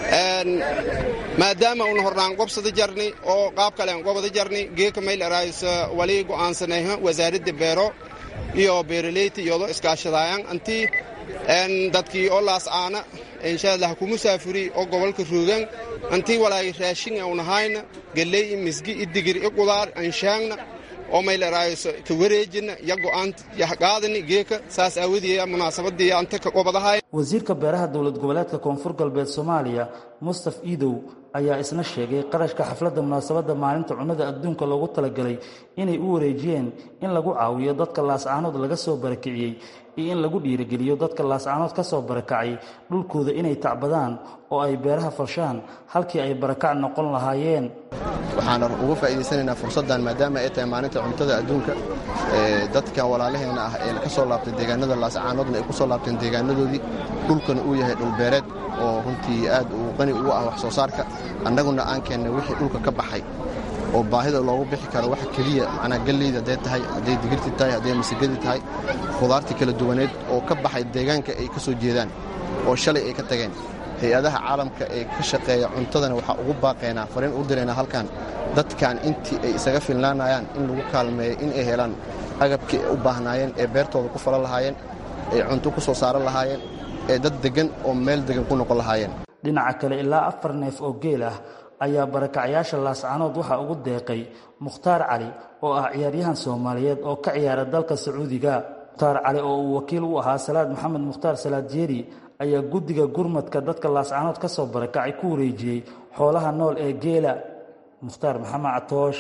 K: maadaama una hordhaan gobsada jarni oo qaab kale aan gobada jarni geeka mayl araayis wali go'aansanayha wasaaradda beero iyo beeraleyta iyadoo iskaashadaayan antii dadkii oo laas aana inshaalla ha ku musaafuri oo gobolka ruugan antii walaay raashin aunahayna galley i misgi i digir i qudaar anshaangna oo mayl araayis ka wareejina ya go'aan yahqaadani geeka saas aawadeeya munaasabadii anta ka gobadahay
J: wasiirka beeraha dowlad goboleedka koonfur galbeed soomaaliya mustaf iidow ayaa isna sheegay qarashka xafladda munaasabadda maalinta cunnada adduunka loogu talagalay inay u wareejiyeen in lagu caawiyo dadka laascaanood laga soo barakiciyey iyo in lagu dhiirigeliyo dadka laascaanood ka soo barakacay dhulkooda inay tacbadaan oo ay beeraha farshaan halkii ay barakac noqon lahaayeen
K: waxaan uga faa'iidaysanaynaa fursaddan maadaama ay tahay maalinta cuntada adduunka dadka walaalaheena ah ee ka soo laabtay deegaanada laascaanoodna ay ku soo laabteen deegaanadoodii dhulkana uu yahay dhulbeereed oo runtii aad uu qani ugu ah wax soo saarka annaguna aan keennay wixii dhulka ka baxay oo baahida loogu bixi karo waxa keliya macnaa galleyda hadday tahay hadday digirti tahay hadday masigadi tahay khudaartii kala duwaneed oo ka baxay deegaanka ay ka soo jeedaan oo shalay ay ka tageen hay-adaha caalamka ee ka shaqeeya cuntadana waxaa ugu baaqaynaa fariin u diraynaa halkan dadkan intii ay isaga filnaanayaan in lagu kaalmeeyo in ay helaan agabkii ay u baahnaayeen ee beertooda ku falan lahaayeen ee cunto ku soo saaran lahaayeen ee dad deggan oo meel deggan ku noqon lahaayeen
J: dhinaca kale ilaa afar neef oo geel ah ayaa barakacayaasha laascaanood waxaa ugu deeqay mukhtaar cali oo ah ciyaaryahan soomaaliyeed oo ka ciyaara dalka sacuudiga mukhtaar cali oo uu wakiil u ahaa salaad maxamed mukhtaar salaad jeeri ayaa guddiga gurmadka dadka laascaanood ka soo barakacay ku wareejiyey xoolaha nool ee geela mukhtaar maxamed catoosh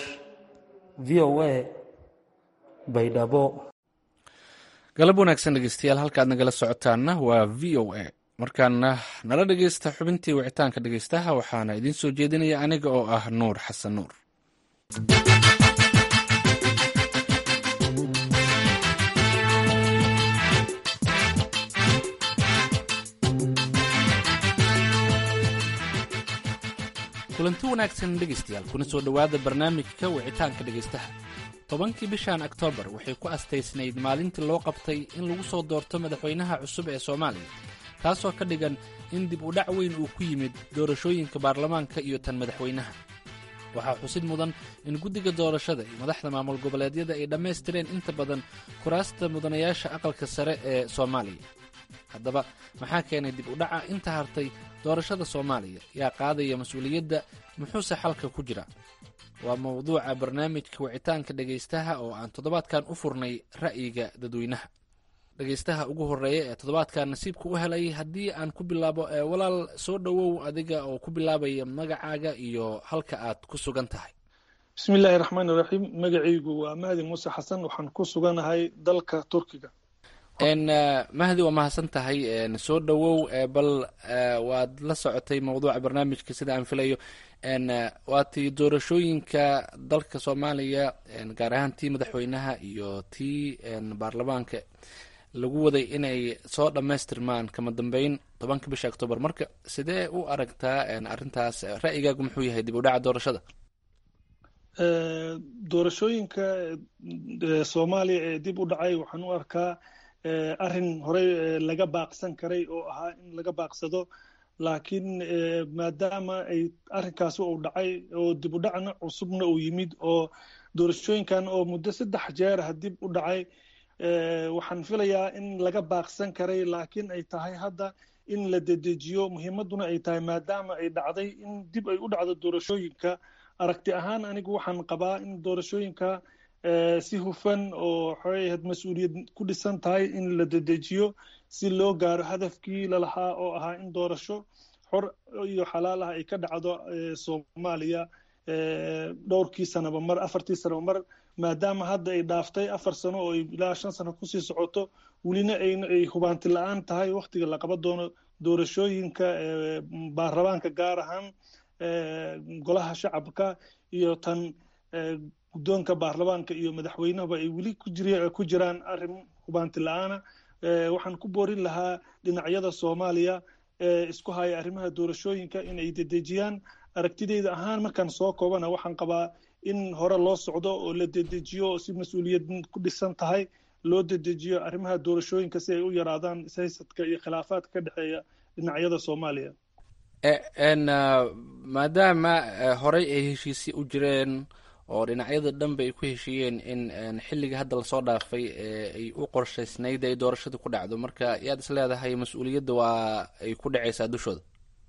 J: v o a baydhabo
A: galab wanaagsan dhegeystayaal halkaad nagala socotaanna waa v o a markaana nala dhegeysta xubintii wicitaanka dhegeystaha waxaana idiin soo jeedinaya aniga oo ah nuur xasan nuur kulanti wanaagsan dhegeystayaal kuna soo dhowaada barnaamijka wicitaanka dhegeystaha tobankii bishan oktoobar waxay ku astaysnayd maalintii loo qabtay in lagu soo doorto madaxweynaha cusub ee soomaaliya taasoo ka dhigan in dib u dhac weyn uu ku yimid doorashooyinka baarlamaanka iyo tan madaxweynaha waxaa xusid mudan in guddiga doorashada iyo madaxda maamul goboleedyada ay dhammaystireen inta badan kuraasta mudanayaasha aqalka sare ee soomaaliya haddaba maxaa keenay dib u dhaca inta hartay doorashada soomaaliya yaa qaadaya mas-uuliyadda muxuuse xalka ku jira waa mawduuca barnaamijka wicitaanka dhegaystaha oo aan toddobaadkan u furnay ra'yiga dadweynaha dhegaystaha ugu horreeya ee toddobaadkan nasiibka u helay haddii aan ku bilaabo walaal soo dhowow adiga oo ku bilaabaya magacaaga iyo halka aad ku sugan tahay
L: bismi illaahi raxmaan iraxiim magacaygu waa mahdi muuse xasan waxaan ku suganahay dalka turkiga
A: mahdi waa mahadsan tahay soo dhowow bal waad la socotay mawduuca barnaamijka sida aan filayo waa tii doorashooyinka dalka soomaaliya gaar ahaan tii madaxweynaha iyo tii baarlamaanka lagu waday inay soo dhammaystirmaan kama dambeyn tobanka bisha octoobar marka sidee u aragtaa arrintaas ra'yigaagu muxuu yahay dib u dhaca doorashada
L: doorashooyinka soomaaliya ee dib u dhacay waxaan u arkaa arrin horey laga baaqsan karay oo ahaa in laga baaqsado laakiin maadaama ay arrinkaasi uu dhacay oo dib u dhacna cusubna uu yimid oo doorashooyinkan oo muddo saddex jeerah dib u dhacay waxaan filayaa in laga baaqsan karay laakiin ay tahay hadda in la dedejiyo muhiimadduna ay tahay maadaama ay dhacday in dib ay u dhacdo doorashooyinka aragti ahaan anigu waxaan qabaa in doorashooyinka si hufan oo xoahayd mas-uuliyad ku dhisan tahay in la dedejiyo si loo gaaro hadafkii lalahaa oo ahaa in doorasho xor iyo xalaal ah ay ka dhacdo soomaaliya dhowrkii sanaba mar afartii sanaba mar maadaama hadda ay dhaaftay afar sano oo ilaa shan sano kusii socoto welina ay hubaanti la-aan tahay waktiga la qaban doono doorashooyinka baarlamaanka gaar ahaan golaha shacabka iyo tan guddoonka baarlamaanka iyo madaxweynahaba ay weli ku jiraan arrin hubaanti la-aana waxaan ku boorin lahaa dhinacyada soomaaliya ee isku haya arrimaha doorashooyinka in ay dedejiyaan aragtideyda ahaan markaan soo koobana waxaan qabaa in hore loo socdo oo la dedejiyo oo si mas-uuliyad ku dhisan tahay loo dedejiyo arrimaha doorashooyinka si ay u yaraadaan ishaysadka iyo khilaafaadka ka dhexeeya dhinacyada soomaaliya
A: maadaama horey ay heshiisyo u jireen oo dhinacyada dhanba ay ku heshiiyeen in xilliga hadda lasoo dhaafay ay u qorshaysnayd ay doorashada ku dhacdo marka yaad is leedahay mas-uuliyadda waa ay ku dhacaysaa dushooda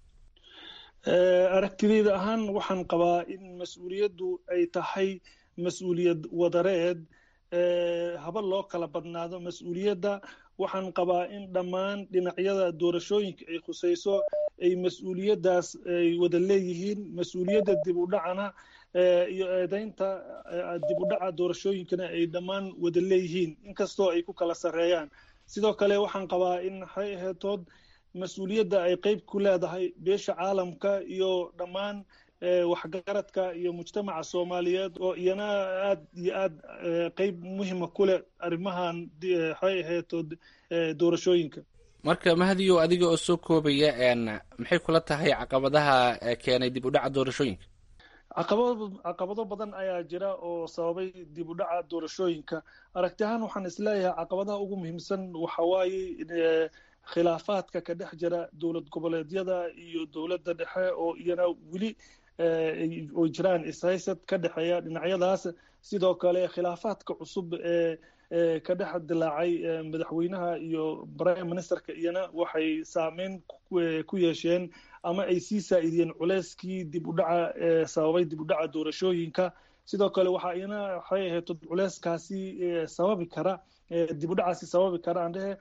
L: aragtidayda ahaan waxaan qabaa in mas-uuliyaddu ay tahay mas-uuliyad wadareed haba loo kala badnaado mas-uuliyadda waxaan qabaa in dhammaan dhinacyada doorashooyinka ay khusayso ay mas-uuliyaddaas ay wada leeyihiin mas-uuliyadda dib u dhacana iyo eedaynta dib u dhaca doorashooyinkana ay dhammaan wada leeyihiin inkastoo ay ku kala sarreeyaan sidoo kale waxaan qabaa in waxay aheetood mas-uuliyadda ay qeyb ku leedahay beesha caalamka iyo dhammaan waxgaradka iyo mujtamaca soomaaliyeed oo iyana aad iyo aad qeyb muhima ku leh arrimahan waxay aheetood doorashooyinka
A: marka mahadiyo adiga oo soo koobaya maxay kula tahay caqabadaha keenay dib u dhaca doorashooyinka
L: caqabado caqabado badan ayaa jira oo sababay dib u dhaca doorashooyinka aragti ahaan waxaan isleeyahay caqabadaha ugu muhiimsan waxa waaye khilaafaadka ka dhex jira dowlad goboleedyada iyo dowladda dhexe oo iyana weli oo jiraan ishaysad ka dhexeeya dhinacyadaas sidoo kale khilaafaadka cusub ee ka dhex dilaacay madaxweynaha iyo prime ministerka iyana waxay saameyn ku yeesheen ama ay sii saa'idiyeen culeyskii dib u dhaca sababay dib u dhaca doorashooyinka sidoo kale waxaa iyana waxay ahayd culeyskaasi sababi kara dib u dhacaasi sababi kara aan dhehe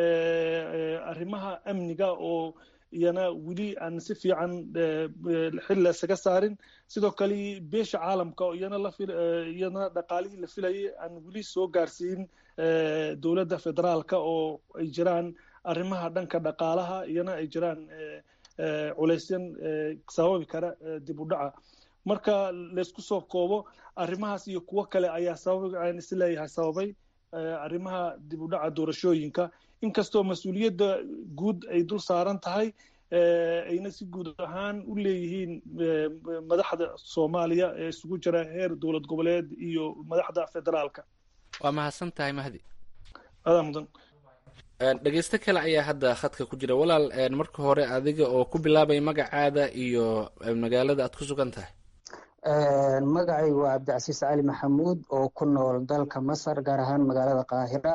L: arrimaha amniga oo iyana weli aan si fiican xil isaga saarin sidoo kale beesha caalamka oo iyana la iyana dhaqaalihii la filayay aan weli soo gaarsiin dowladda federaalka oo ay jiraan arrimaha dhanka dhaqaalaha iyana ay jiraan culeysyan sababi kara dib u dhaca marka laysku soo koobo arrimahaas iyo kuwo kale ayaa sabab aan isleeyahay sababay arrimaha dib u dhaca doorashooyinka inkastoo mas-uuliyadda guud ay dul saaran tahay ayna si guud ahaan u leeyihiin madaxda soomaaliya ee isugu jira heer dowlad goboleed iyo madaxda federaalka
A: waa mahadsan tahay mahdi
L: adaa mudan
A: dhegeysto kale ayaa hadda khadka ku jira walaal marka hore adiga oo ku bilaabay magacaada iyo magaalada aad ku sugan tahay
M: magacaygu waa cabdicasiis cali maxamuud oo ku nool dalka masar gaar ahaan magaalada qaahira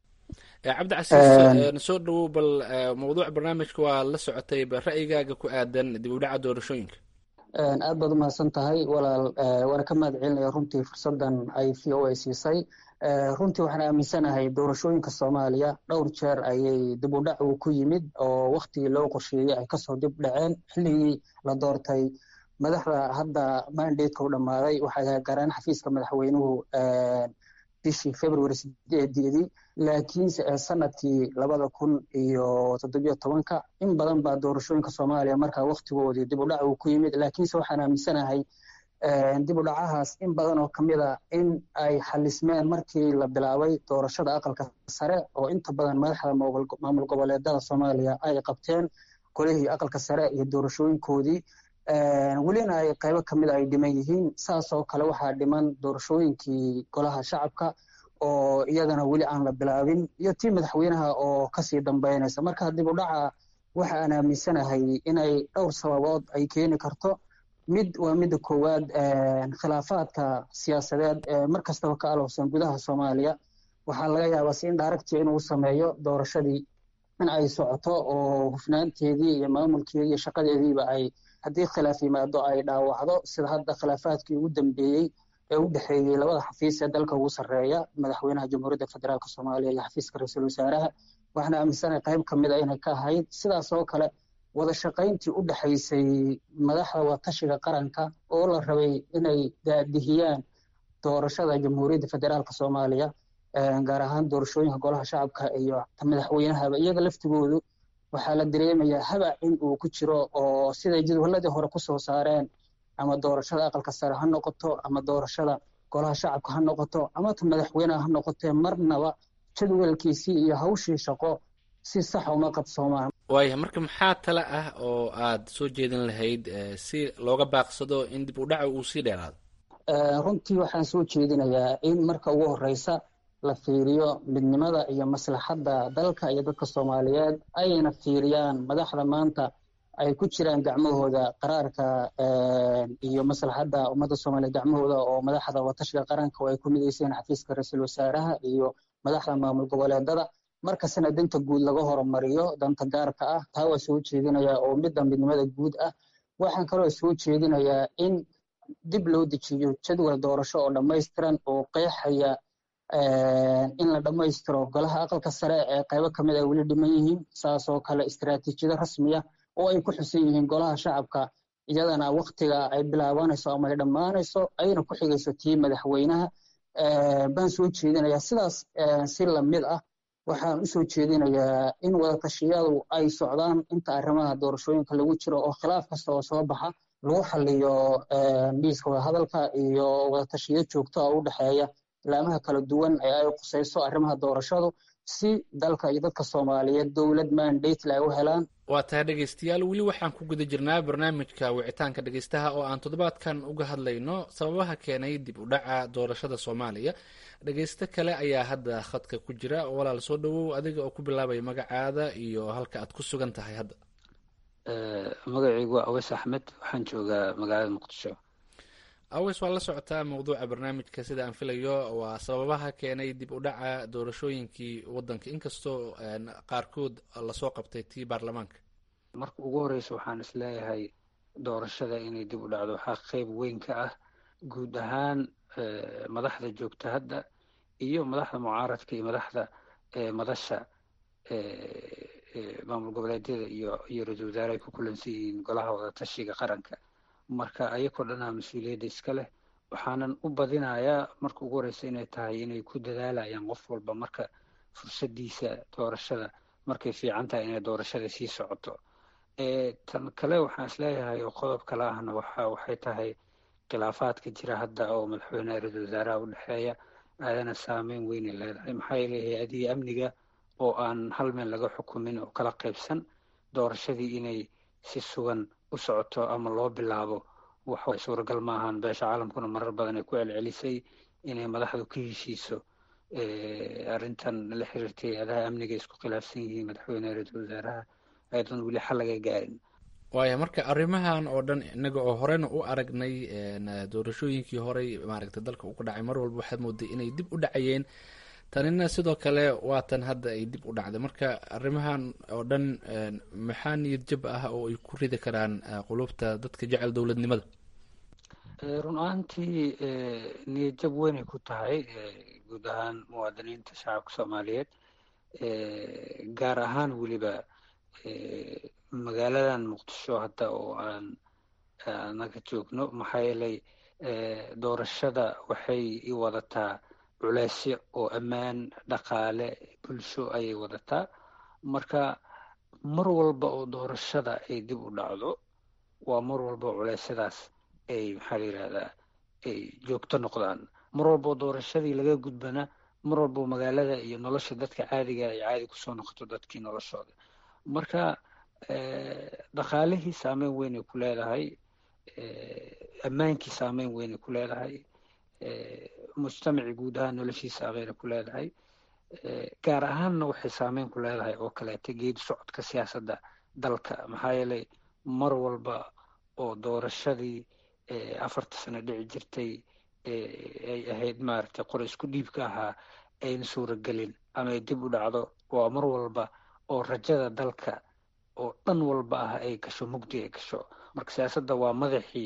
A: cabdicasiis soo dhawow bal mawduuc barnaamijka waa la socotay bal ra'yigaaga ku aadan dib u dhaca doorashooyinka
M: aad baad umahadsan tahay walaal waana ka mahad celinaya runtii fursadan ay v o a siisay runtii waxaan aaminsanahay doorashooyinka soomaaliya dhowr jeer ayay dib u dhac uu ku yimid oo waktigii loo qorsheeyey ay kasoo dib dhaceen xilligii la doortay madaxda hadda mandateka u dhammaaday waxay garaan xafiiska madaxweynuhu bishii february sideedeedii laakiinse sanadkii labada kun iyo toddobiyo tobanka in badan baa doorashooyinka soomaaliya markaa waktigoodii dib u dhac uu ku yimid laakiinse waxaan aaminsanahay dib u dhacahaas in badan oo kamid a in ay xalismeen markii la bilaabay doorashada aqalka sare oo inta badan madaxda maamul goboleedada soomaaliya ay qabteen golihii aqalka sare iyo doorashooyinkoodii welina ay qaybo kamid a ay dhiman yihiin saas oo kale waxaa dhiman doorashooyinkii golaha shacabka oo iyadana weli aan la bilaabin iyo tii madaxweynaha oo kasii dambeynaysa marka dib u dhaca waxa aan aaminsanahay inay dhowr sababood ay keeni karto mid waa midda koowaad khilaafaadka siyaasadeed ee mar kastaba ka alowsan gudaha soomaaliya waxaa laga yaabaa si in daaragtii inuu sameeyo doorashadii in ay socoto oo hufnaanteedii iyo maamulkeedii iyo shaqadeediiba ay haddii khilaaf yimaado ay dhaawacdo sida hadda khilaafaadkii ugu dambeeyey ee u dhexeeyey labada xafiis ee dalka ugu sarreeya madaxweynaha jamhuuriyadda federaalk soomaaliya iyo xafiiska ra-iisul wasaaraha waxaana aaminsanahay qayb ka mid a inay ka ahayd sidaas oo kale wada shaqayntii u dhexaysay madaxda watashiga qaranka oo la rabay inay daadihiyaan doorashada jamhuuriyadda federaalk soomaaliya gaar ahaan doorashooyinka golaha shacabka iyo madaxweynahaba iyaga laftigoodu waxaa la dareemayaa habac in uu ku jiro oo siday jadwaladii hore kusoo saareen ama doorashada aqalka sare ha noqoto ama doorashada golaha shacabka ha noqoto ama ta madaxweyneha ha noqotee marnaba jadwalkiisii iyo hawshii shaqo si sax uma qabsoomaan
A: waaya marka maxaa tale ah oo aad soo jeedin lahayd si looga baaqsado in dib u dhaca uu sii dheeraado
M: runtii waxaan soo jeedinayaa in marka ugu horeysa la fiiriyo midnimada iyo maslaxadda dalka iyo dadka soomaaliyeed ayna fiiriyaan madaxda maanta ay ku jiraan gacmahooda qaraarka iyo maslaxadda ummadda soomaaliya gacmahooda oo madaxda watashiga qaranka oo ay ku midayseen xafiiska ra-iisul wasaaraha iyo madaxda maamul goboleedada markastana danta guud laga horumariyo danta gaarka ah taa waa soo jeedinayaa oo midda midnimada guud ah waxaan kaloo soo jeedinayaa in dib loo dejiyo jadwal doorasho oo dhammaystiran oo qeexaya in la dhammaystiro golaha aqalka sare ee qaybo kamid ay weli dhiman yihiin saasoo kale istaraatiijiyado rasmiya oo ay ku xusan yihiin golaha shacabka iyadana waktiga ay bilaabanayso ama ay dhammaanayso ayna ku xigayso tii madaxweynaha baan soo jeedinayaa sidaas si lamid ah waxaan usoo jeedinayaa in wadatashyadu ay socdaan inta arrimaha doorashooyinka lagu jiro oo khilaaf kasta oo soo baxa lagu xaliyo miiska wadahadalka iyo wadatashiyo joogto ah u dhexeeya ilaamaha kala duwan ee ay qusayso arrimaha doorashadu si dalka iyo dadka soomaaliyeed dowlad mandatele ay u helaan
A: waa tahay dhegaystayaal weli waxaan ku guda jirnaa barnaamijka wicitaanka dhegaystaha oo aan toddobaadkan uga hadlayno sababaha keenay dib u dhaca doorashada soomaaliya dhegaysto kale ayaa hadda khadka ku jira walaal soo dhawow adiga oo ku bilaabaya magacaada iyo halka aad ku sugan tahay hadda
N: magacaygu waa aweys axmed waxaan joogaa magaalada muqdisho
A: aweys waa la socotaa mawduuca barnaamijka sida aan filayo waa sababaha keenay dib u dhaca doorashooyinkii wadanka inkastoo qaarkood lasoo qabtay tii baarlamaanka
N: marka ugu horeysa waxaan isleeyahay doorashada inay dib u dhacdo waxaa qeyb weyn ka ah guud ahaan madaxda joogta hadda iyo madaxda mucaaradka iyo madaxda madasha maamul goboleedyada iyo iyo ra-isul wasaare ay ku kulansan yihiin golaha wadatashiga qaranka marka ayakoo dhanaa mas-uuliyadda iska leh waxaanan u badinayaa marka ugu horeysa inay tahay inay ku dadaalayaan qof walba marka fursadiisa doorashada markay fiican tahay inay doorashada sii socoto tan kale waxaan isleeyahay oo qodob kale ahna waxa waxay tahay khilaafaadka jira hadda oo madaxweyneha ra-isul wasaaraha u dhexeeya aadana saameyn weynay leedahay maxaa yeele hay-adihii amniga oo aan hal meel laga xukumin oo kala qaybsan doorashadii inay si sugan u socoto ama loo bilaabo wax suuragal maahan beesha caalamkuna marar badan ay ku celcelisay inay madaxdu ka heshiiso arrintan la xiriirtay hay-adaha amniga isku khilaafsan yihiin madaxweyneha ra-isul wasaaraha ayadan weli xal laga gaarin
A: waaya marka arrimahan oo dhan inaga oo horena u aragnay doorashooyinkii horey maaragtay dalka uga dhacay mar walba waxaad mooday inay dib u dhacayeen tanina sidoo kale waatan hadda ay dib u dhacday marka arrimahan oo dhan maxaa niyad jab ah oo ay ku ridi karaan qulubta dadka jecel dowladnimada
N: run ahaantii niyad jab weynay ku tahay guud ahaan muwaadiniinta shacabka soomaaliyeed gaar ahaan weliba magaaladan muqdisho hadda oo aan anaga joogno maxaa yeelay doorashada waxay i wadataa culeysyo oo ammaan dhaqaale bulsho ayay wadataa marka mar walba oo doorashada ay dib u dhacdo waa mar walba oo culeysyadaas ay maxaa la yidhahdaa ay joogto noqdaan mar walba oo doorashadii laga gudbana mar walba oo magaalada iyo nolosha dadka caadiga ay caadi kusoo noqoto dadkii noloshooda marka dhaqaalihii saameyn weynay ku leedahay ammaankii saameyn weynay ku leedahay mujtamacii guud ahaan noloshiisa saameynay ku leedahay gaar ahaanna waxay saameyn ku leedahay oo kaleeta geedi socodka siyaasadda dalka maxaa yeelay mar walba oo doorashadii afarta sano dhici jirtay ay ahayd maaragtay qor isku dhiibka ahaa ayna suuragelin ama ay dib u dhacdo waa mar walba oo rajada dalka oo dhan walba ah ay gasho mugdi ay gasho marka siyaasadda waa madaxii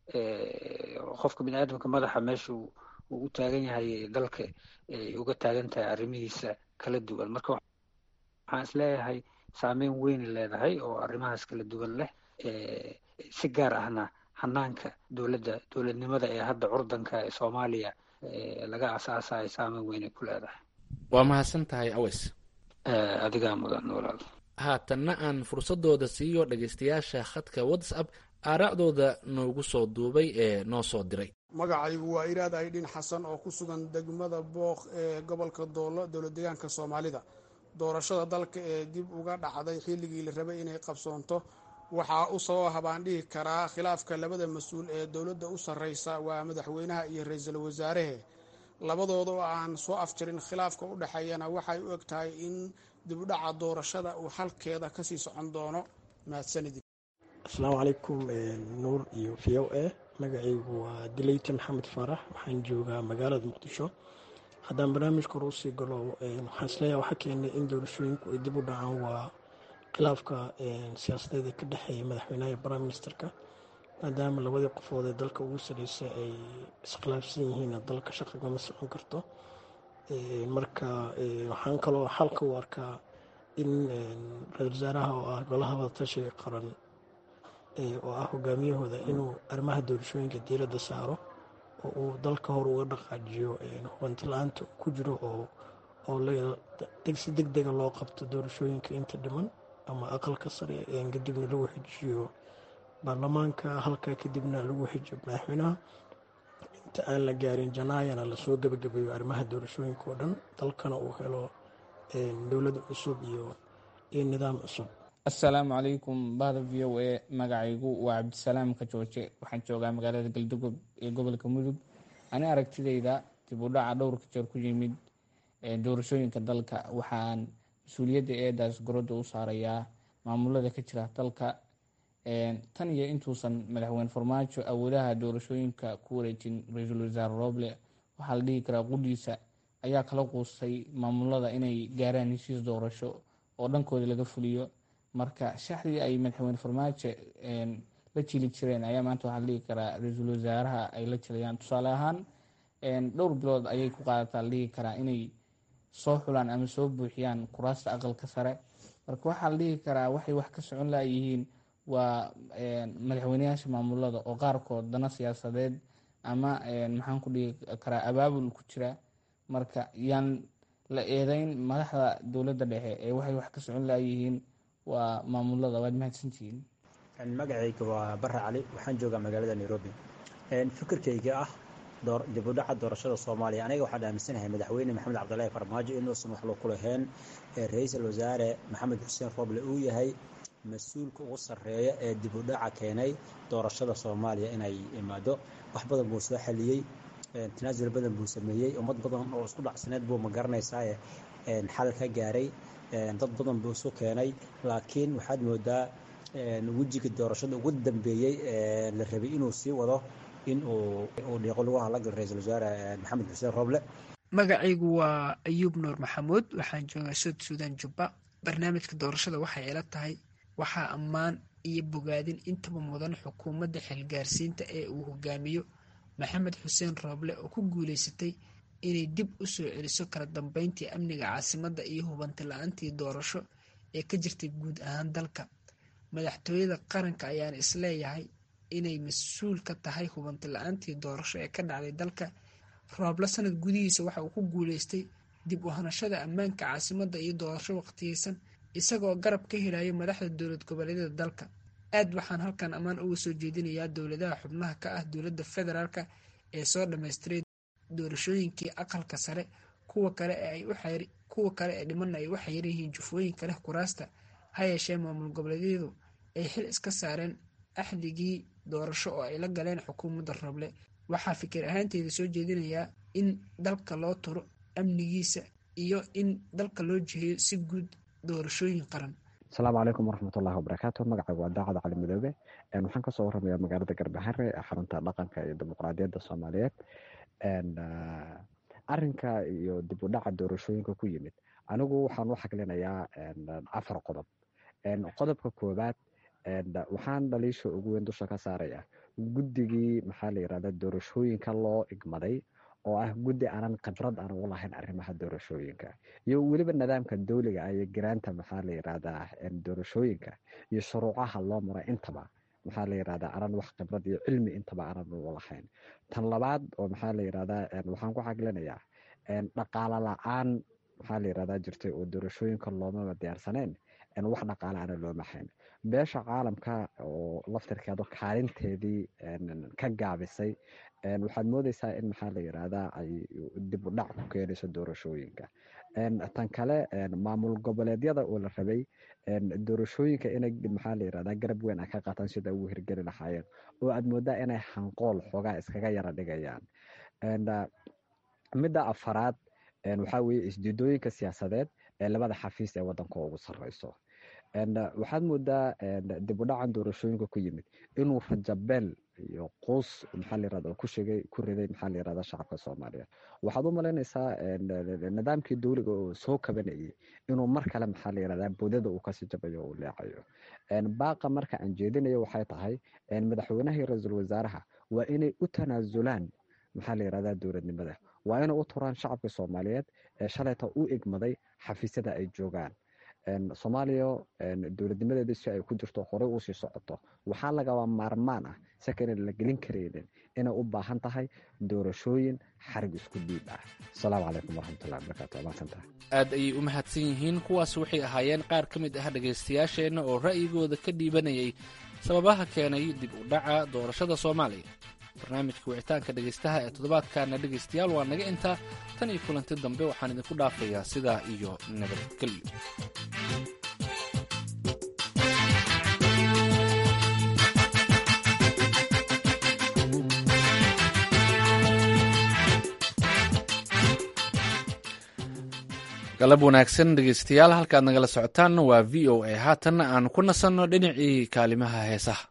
N: qofka bini aadamka madaxa meesha uu u taagan yahay dalka ay uga taagan tahay arrimihiisa kala duwan marka waxaan isleeyahay saameyn weyn leedahay oo arrimahaas kala duwan leh si gaar ahna hanaanka dowladda dowladnimada ee hadda curdanka ee soomaaliya laga asaasayo saameyn weynay ku leedahay
A: waa mahadsan tahay aweys
N: adigaa mudan walaal
A: haatanna aan fursadooda siiyo dhegaystayaasha khadka whatsapp aaraacdooda noogu soo duubay ee noo soo diray
O: magacaygu waa iraad aydhin xasan oo ku sugan degmada booq ee gobolka doolo dowlad deegaanka soomaalida doorashada dalka ee dib uga dhacday xilligii la rabay inay qabsoonto waxaa u sababa habaan dhihi karaa khilaafka labada mas-uul ee dowladda u sarreysa waa madaxweynaha iyo ra-iisul wasaarehe labadooda oo aan soo afjarin khilaafka u dhexeeyana waxay u eg tahay in dib u dhaca doorashada uu halkeeda kasii socon doono mahadsanidin
P: asalaamu calaykum nuur iyo v o a magacaygu waa dileyte maxamed faarax waxaan joogaa magaalada muqdisho haddaan barnaamijka hore usii galo waxaan isleeyahay waxaa keenay in doorashooyinku ay dib u dhacaan waa khilaafka siyaasadeed ee ka dhexeeya madaxweynaha iyo prime ministerka maadaama labadii qofood ee dalka ugu sareysa ay iskhilaafsan yihiin dalka shaqigama socon karto marka waxaan kaloo xalka u arkaa in ra-isul wasaaraha oo ah golaha wadatashiga qaran oo ah hogaamiyahooda inuu arrimaha doorashooyinka diiradda saaro oo uu dalka hor uga dhaqaajiyo hubanti la-aanta ku jiro oo oo si deg dega loo qabto doorashooyinka inta dhiman ama aqalka sare kadibna lagu xijiyo baarlamaanka halkaa kadibna lagu xijiyo madaxweynaha inta aan la gaarin janaayana lasoo gebagabeeyo arrimaha doorashooyinka oo dhan dalkana uu helo dowlad cusub iyo iyo nidaam cusub
Q: assalaamu calaykum bahda v o a magacaygu waa cabdisalaam kajooje waxaan joogaa magaalada galdogob ee gobolka mudug ani aragtidayda dib u dhaca dhowrka jeer ku yimid doorashooyinka dalka waxaan mas-uuliyadda eedaas gorodda u saarayaa maamulada ka jira dalka tan iyo intuusan madaxweyne farmaajo awoodaha doorashooyinka ku wareejin ra-iisul wasaare roble waxaa la dhihi karaa qudhiisa ayaa kala quustay maamulada inay gaaraan heshiis doorasho oo dhankooda laga fuliyo marka shaxdii ay madaxweyne farmaajo la jili jireen ayaa maanta waxaa la dhihi karaa ra-iisul wasaaraha ay la jilayaan tusaale ahaan dhowr bilood ayay ku qaadataa la dhihi karaa inay soo xulaan ama soo buuxiyaan kuraasta aqalka sare marka waxaa la dhihi karaa waxay wax ka socon layihiin waa madaxweyneyaasha maamulada oo qaarkood dana siyaasadeed ama maxaan ku dhihi karaa abaabul ku jira marka yaan la eedeyn madaxda dowladda dhexe ee waxay wax ka socon layihiin waa maamulada waad mahadsantihiin
R: magacayga waa bare cali waxaan joogaa magaalada nairobi fikirkayga ah dib u dhaca doorashada soomaaliya aniga waxaan aaminsanahay madaxweyne maxamed cabdilaahi farmaajo inuusan wax ku lahayn ra-iisul wasaare maxamed xuseen roble uu yahay mas-uulka ugu sarreeya ee dib u dhaca keenay doorashada soomaaliya inay imaado wax badan buu soo xaliyey tanaasul badan buu sameeyey ummad badan oo isku dhacsaneed buu ma garanaysaa xal ka gaaray dad badan buu isu keenay laakiin waxaad moodaa wejiga doorashada ugu dambeeyey la rabay inuu sii wado in uu dhiiqo lagu hadlagal ra-iisul wasaare maxamed xuseen roble
S: magacaygu waa ayuub nuur maxamuud waxaan joogaa sud suudan jubba barnaamijka doorashada waxay ila tahay waxaa ammaan iyo bogaadin intaba mudan xukuumadda xilgaarsiinta ee uu hogaamiyo maxamed xuseen rooble oo ku guuleysatay inay dib u soo celiso kala dambeyntii amniga caasimadda iyo hubanti la-aantii doorasho ee ka jirtay guud ahaan dalka madaxtooyada qaranka ayaan isleeyahay inay mas-uul ka tahay hubanti la-aantii doorasho ee ka dhacday dalka rooble sanad gudihiisa waxa uu ku guuleystay dib u hanashada ammaanka caasimadda iyo doorasho waqtiyeysan isagoo garab ka helayo madaxda dowlad goboleedyada dalka aad waxaan halkan ammaan uga soo jeedinayaa dowladaha xubnaha ka ah dowladda federaalka ee soo dhammaystiray doorashooyinkii aqalka sare kuwa kale kuwa kale ee dhimanna ay u xayiran yihiin jufooyinka leh kuraasta ha yeeshee maamul goboleedyadu ay xil iska saareen axdigii doorasho oo ay la galeen xukuumadda roble waxaa fikir ahaanteeda soo jeedinayaa in dalka loo turo amnigiisa iyo in dalka loo jiheeyo si guud doorashooyin qaran
T: asalaamu calaykum waraxmatullahi wabarakaatu magacaygu waa daacad cali midoobe waxaan kasoo waramayaa magaalada garbahare ee xarunta dhaqanka iyo dimuqraadiyadda soomaaliyeed arinka iyo dib u dhaca doorashooyinka ku yimid anigu waxaan u xaglinayaa afar qodob qodobka koowaad waxaan dhaliisha ugu weyn dusha ka saaraya guddigii maxaa la yirahda doorashooyinka loo igmaday oo ah guddi aanan khibrad aan ugu lahayn arrimaha doorashooyinka iyo weliba nidaamka dowliga ah iyo garaanta maxaa la yirahdaa doorashooyinka iyo shuruucaha loo maray intaba maxaa la yirahdaa aanan wax khibrad iyo cilmi intaba aanan ugu lahayn tan labaad oo maxaa la yirahdaa waxaan ku xaglinayaa dhaqaalo la-aan maxaa la yirahdaa jirtay oo doorashooyinka loomaba diyaarsaneen wax dhaqaale ana looma hayn beesha caalamka oo laftirkeedu kaalinteedii ka gaabisay waxaad moodeysaa in maxaa la yirahdaa ay dib u dhac ku keenayso doorashooyinka tan kale maamul goboleedyada oo la rabay doorashooyinka inay maxaa la yirahdaa garab weyn ay ka qaataan sida ugu hirgeli lahaayeen oo aad moodaa inay hanqool xoogaa iskaga yara dhigayaan midda afaraad waxaa weeye isdiidooyinka siyaasadeed ee labada xafiis ee wadanka ugu sarreyso waxaad moodaa dib u dhacan doorashooyinka ku yimid inuu rajabeel iyo quus maxaa la yirahda ku shegay ku riday maxaa la yirahda shacabka soomaaliyeed waxaad u malaynaysaa nidaamkii dowliga oo soo kabanayay inuu mar kale maxaa la yirahda boodada uu kasii jabayo uu leecayo baaqa marka aan jeedinayo waxay tahay madaxweynaha iyo ra-iisul wasaaraha waa inay u tanaasulaan maxaa la yirahda dowladnimada waa inay u turaan shacabka soomaaliyeed ee shalayta u egmaday xafiisyada ay joogaan soomaaliya dowladnimadeeda si ay ku jirto horey usii socoto waxaa lagaba maarmaan ah sakana la gelin karaynin inay u baahan tahay doorashooyin xarig isku dhiib ah asalaamu calaykum waraxmatullahi wabarakaatu waa mahadsantahay
A: aad ayay u mahadsan yihiin kuwaas waxay ahaayeen qaar ka mid ah dhegaystayaasheenna oo ra'yigooda ka dhiibanayay sababaha keenay dib u dhaca doorashada soomaaliya barnaamijka wicitaanka dhegaystaha ee toddobaadkaana dhegaystayaal waa naga intaa tan iyo kulanti dambe waxaan idinku dhaafayaa sidaa iyo nabadgelyo galab wanaagsan dhegaystayaal halkaad nagala socotaan waa v o a haatanna aan ku nasanno dhinacii kaalimaha heesaha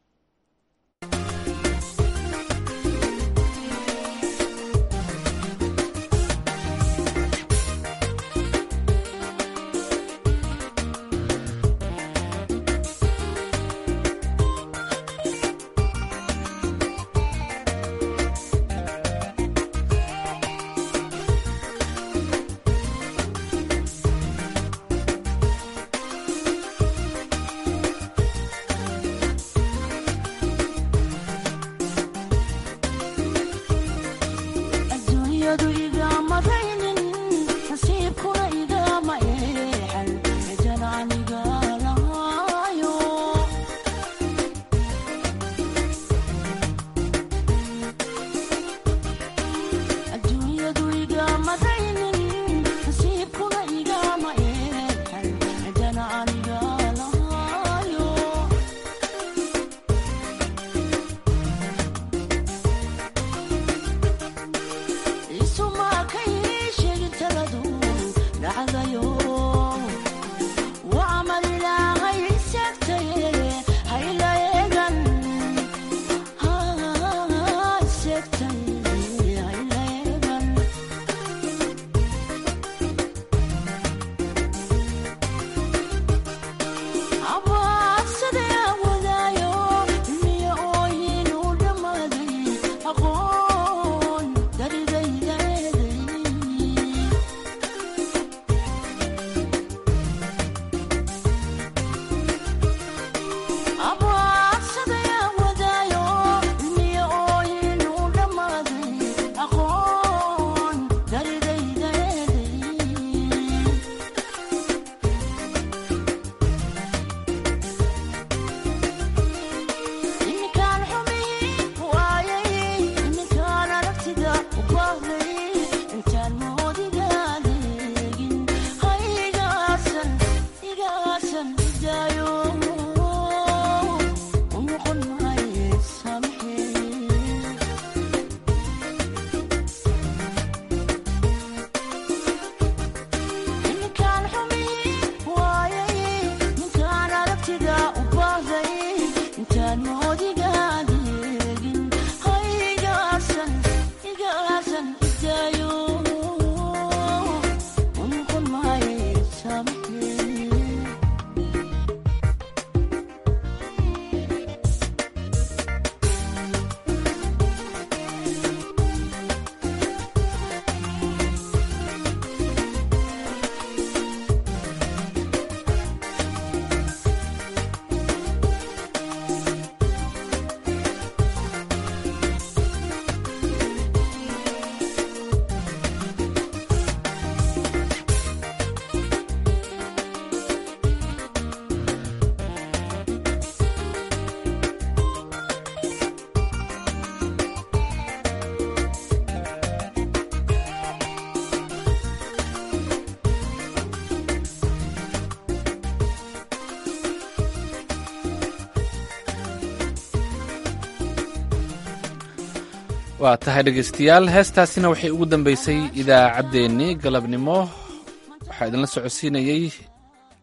A: waa tahay dhegaystayaal heestaasina waxay ugu dambeysay idaacaddeenii galabnimo waxaa idinla socodsiinayey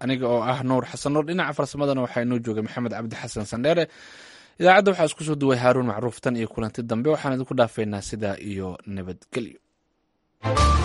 A: aniga oo ah nuur xasan nuur dhinaca farsamadana waxaa inoo joogay maxamed cabdi xasan sandheere idaacadda waxaa isku soo duway haaruun macruuf tan iyo kulanti dambe waxaan idinku dhaafaynaa sidaa iyo nabadgelyo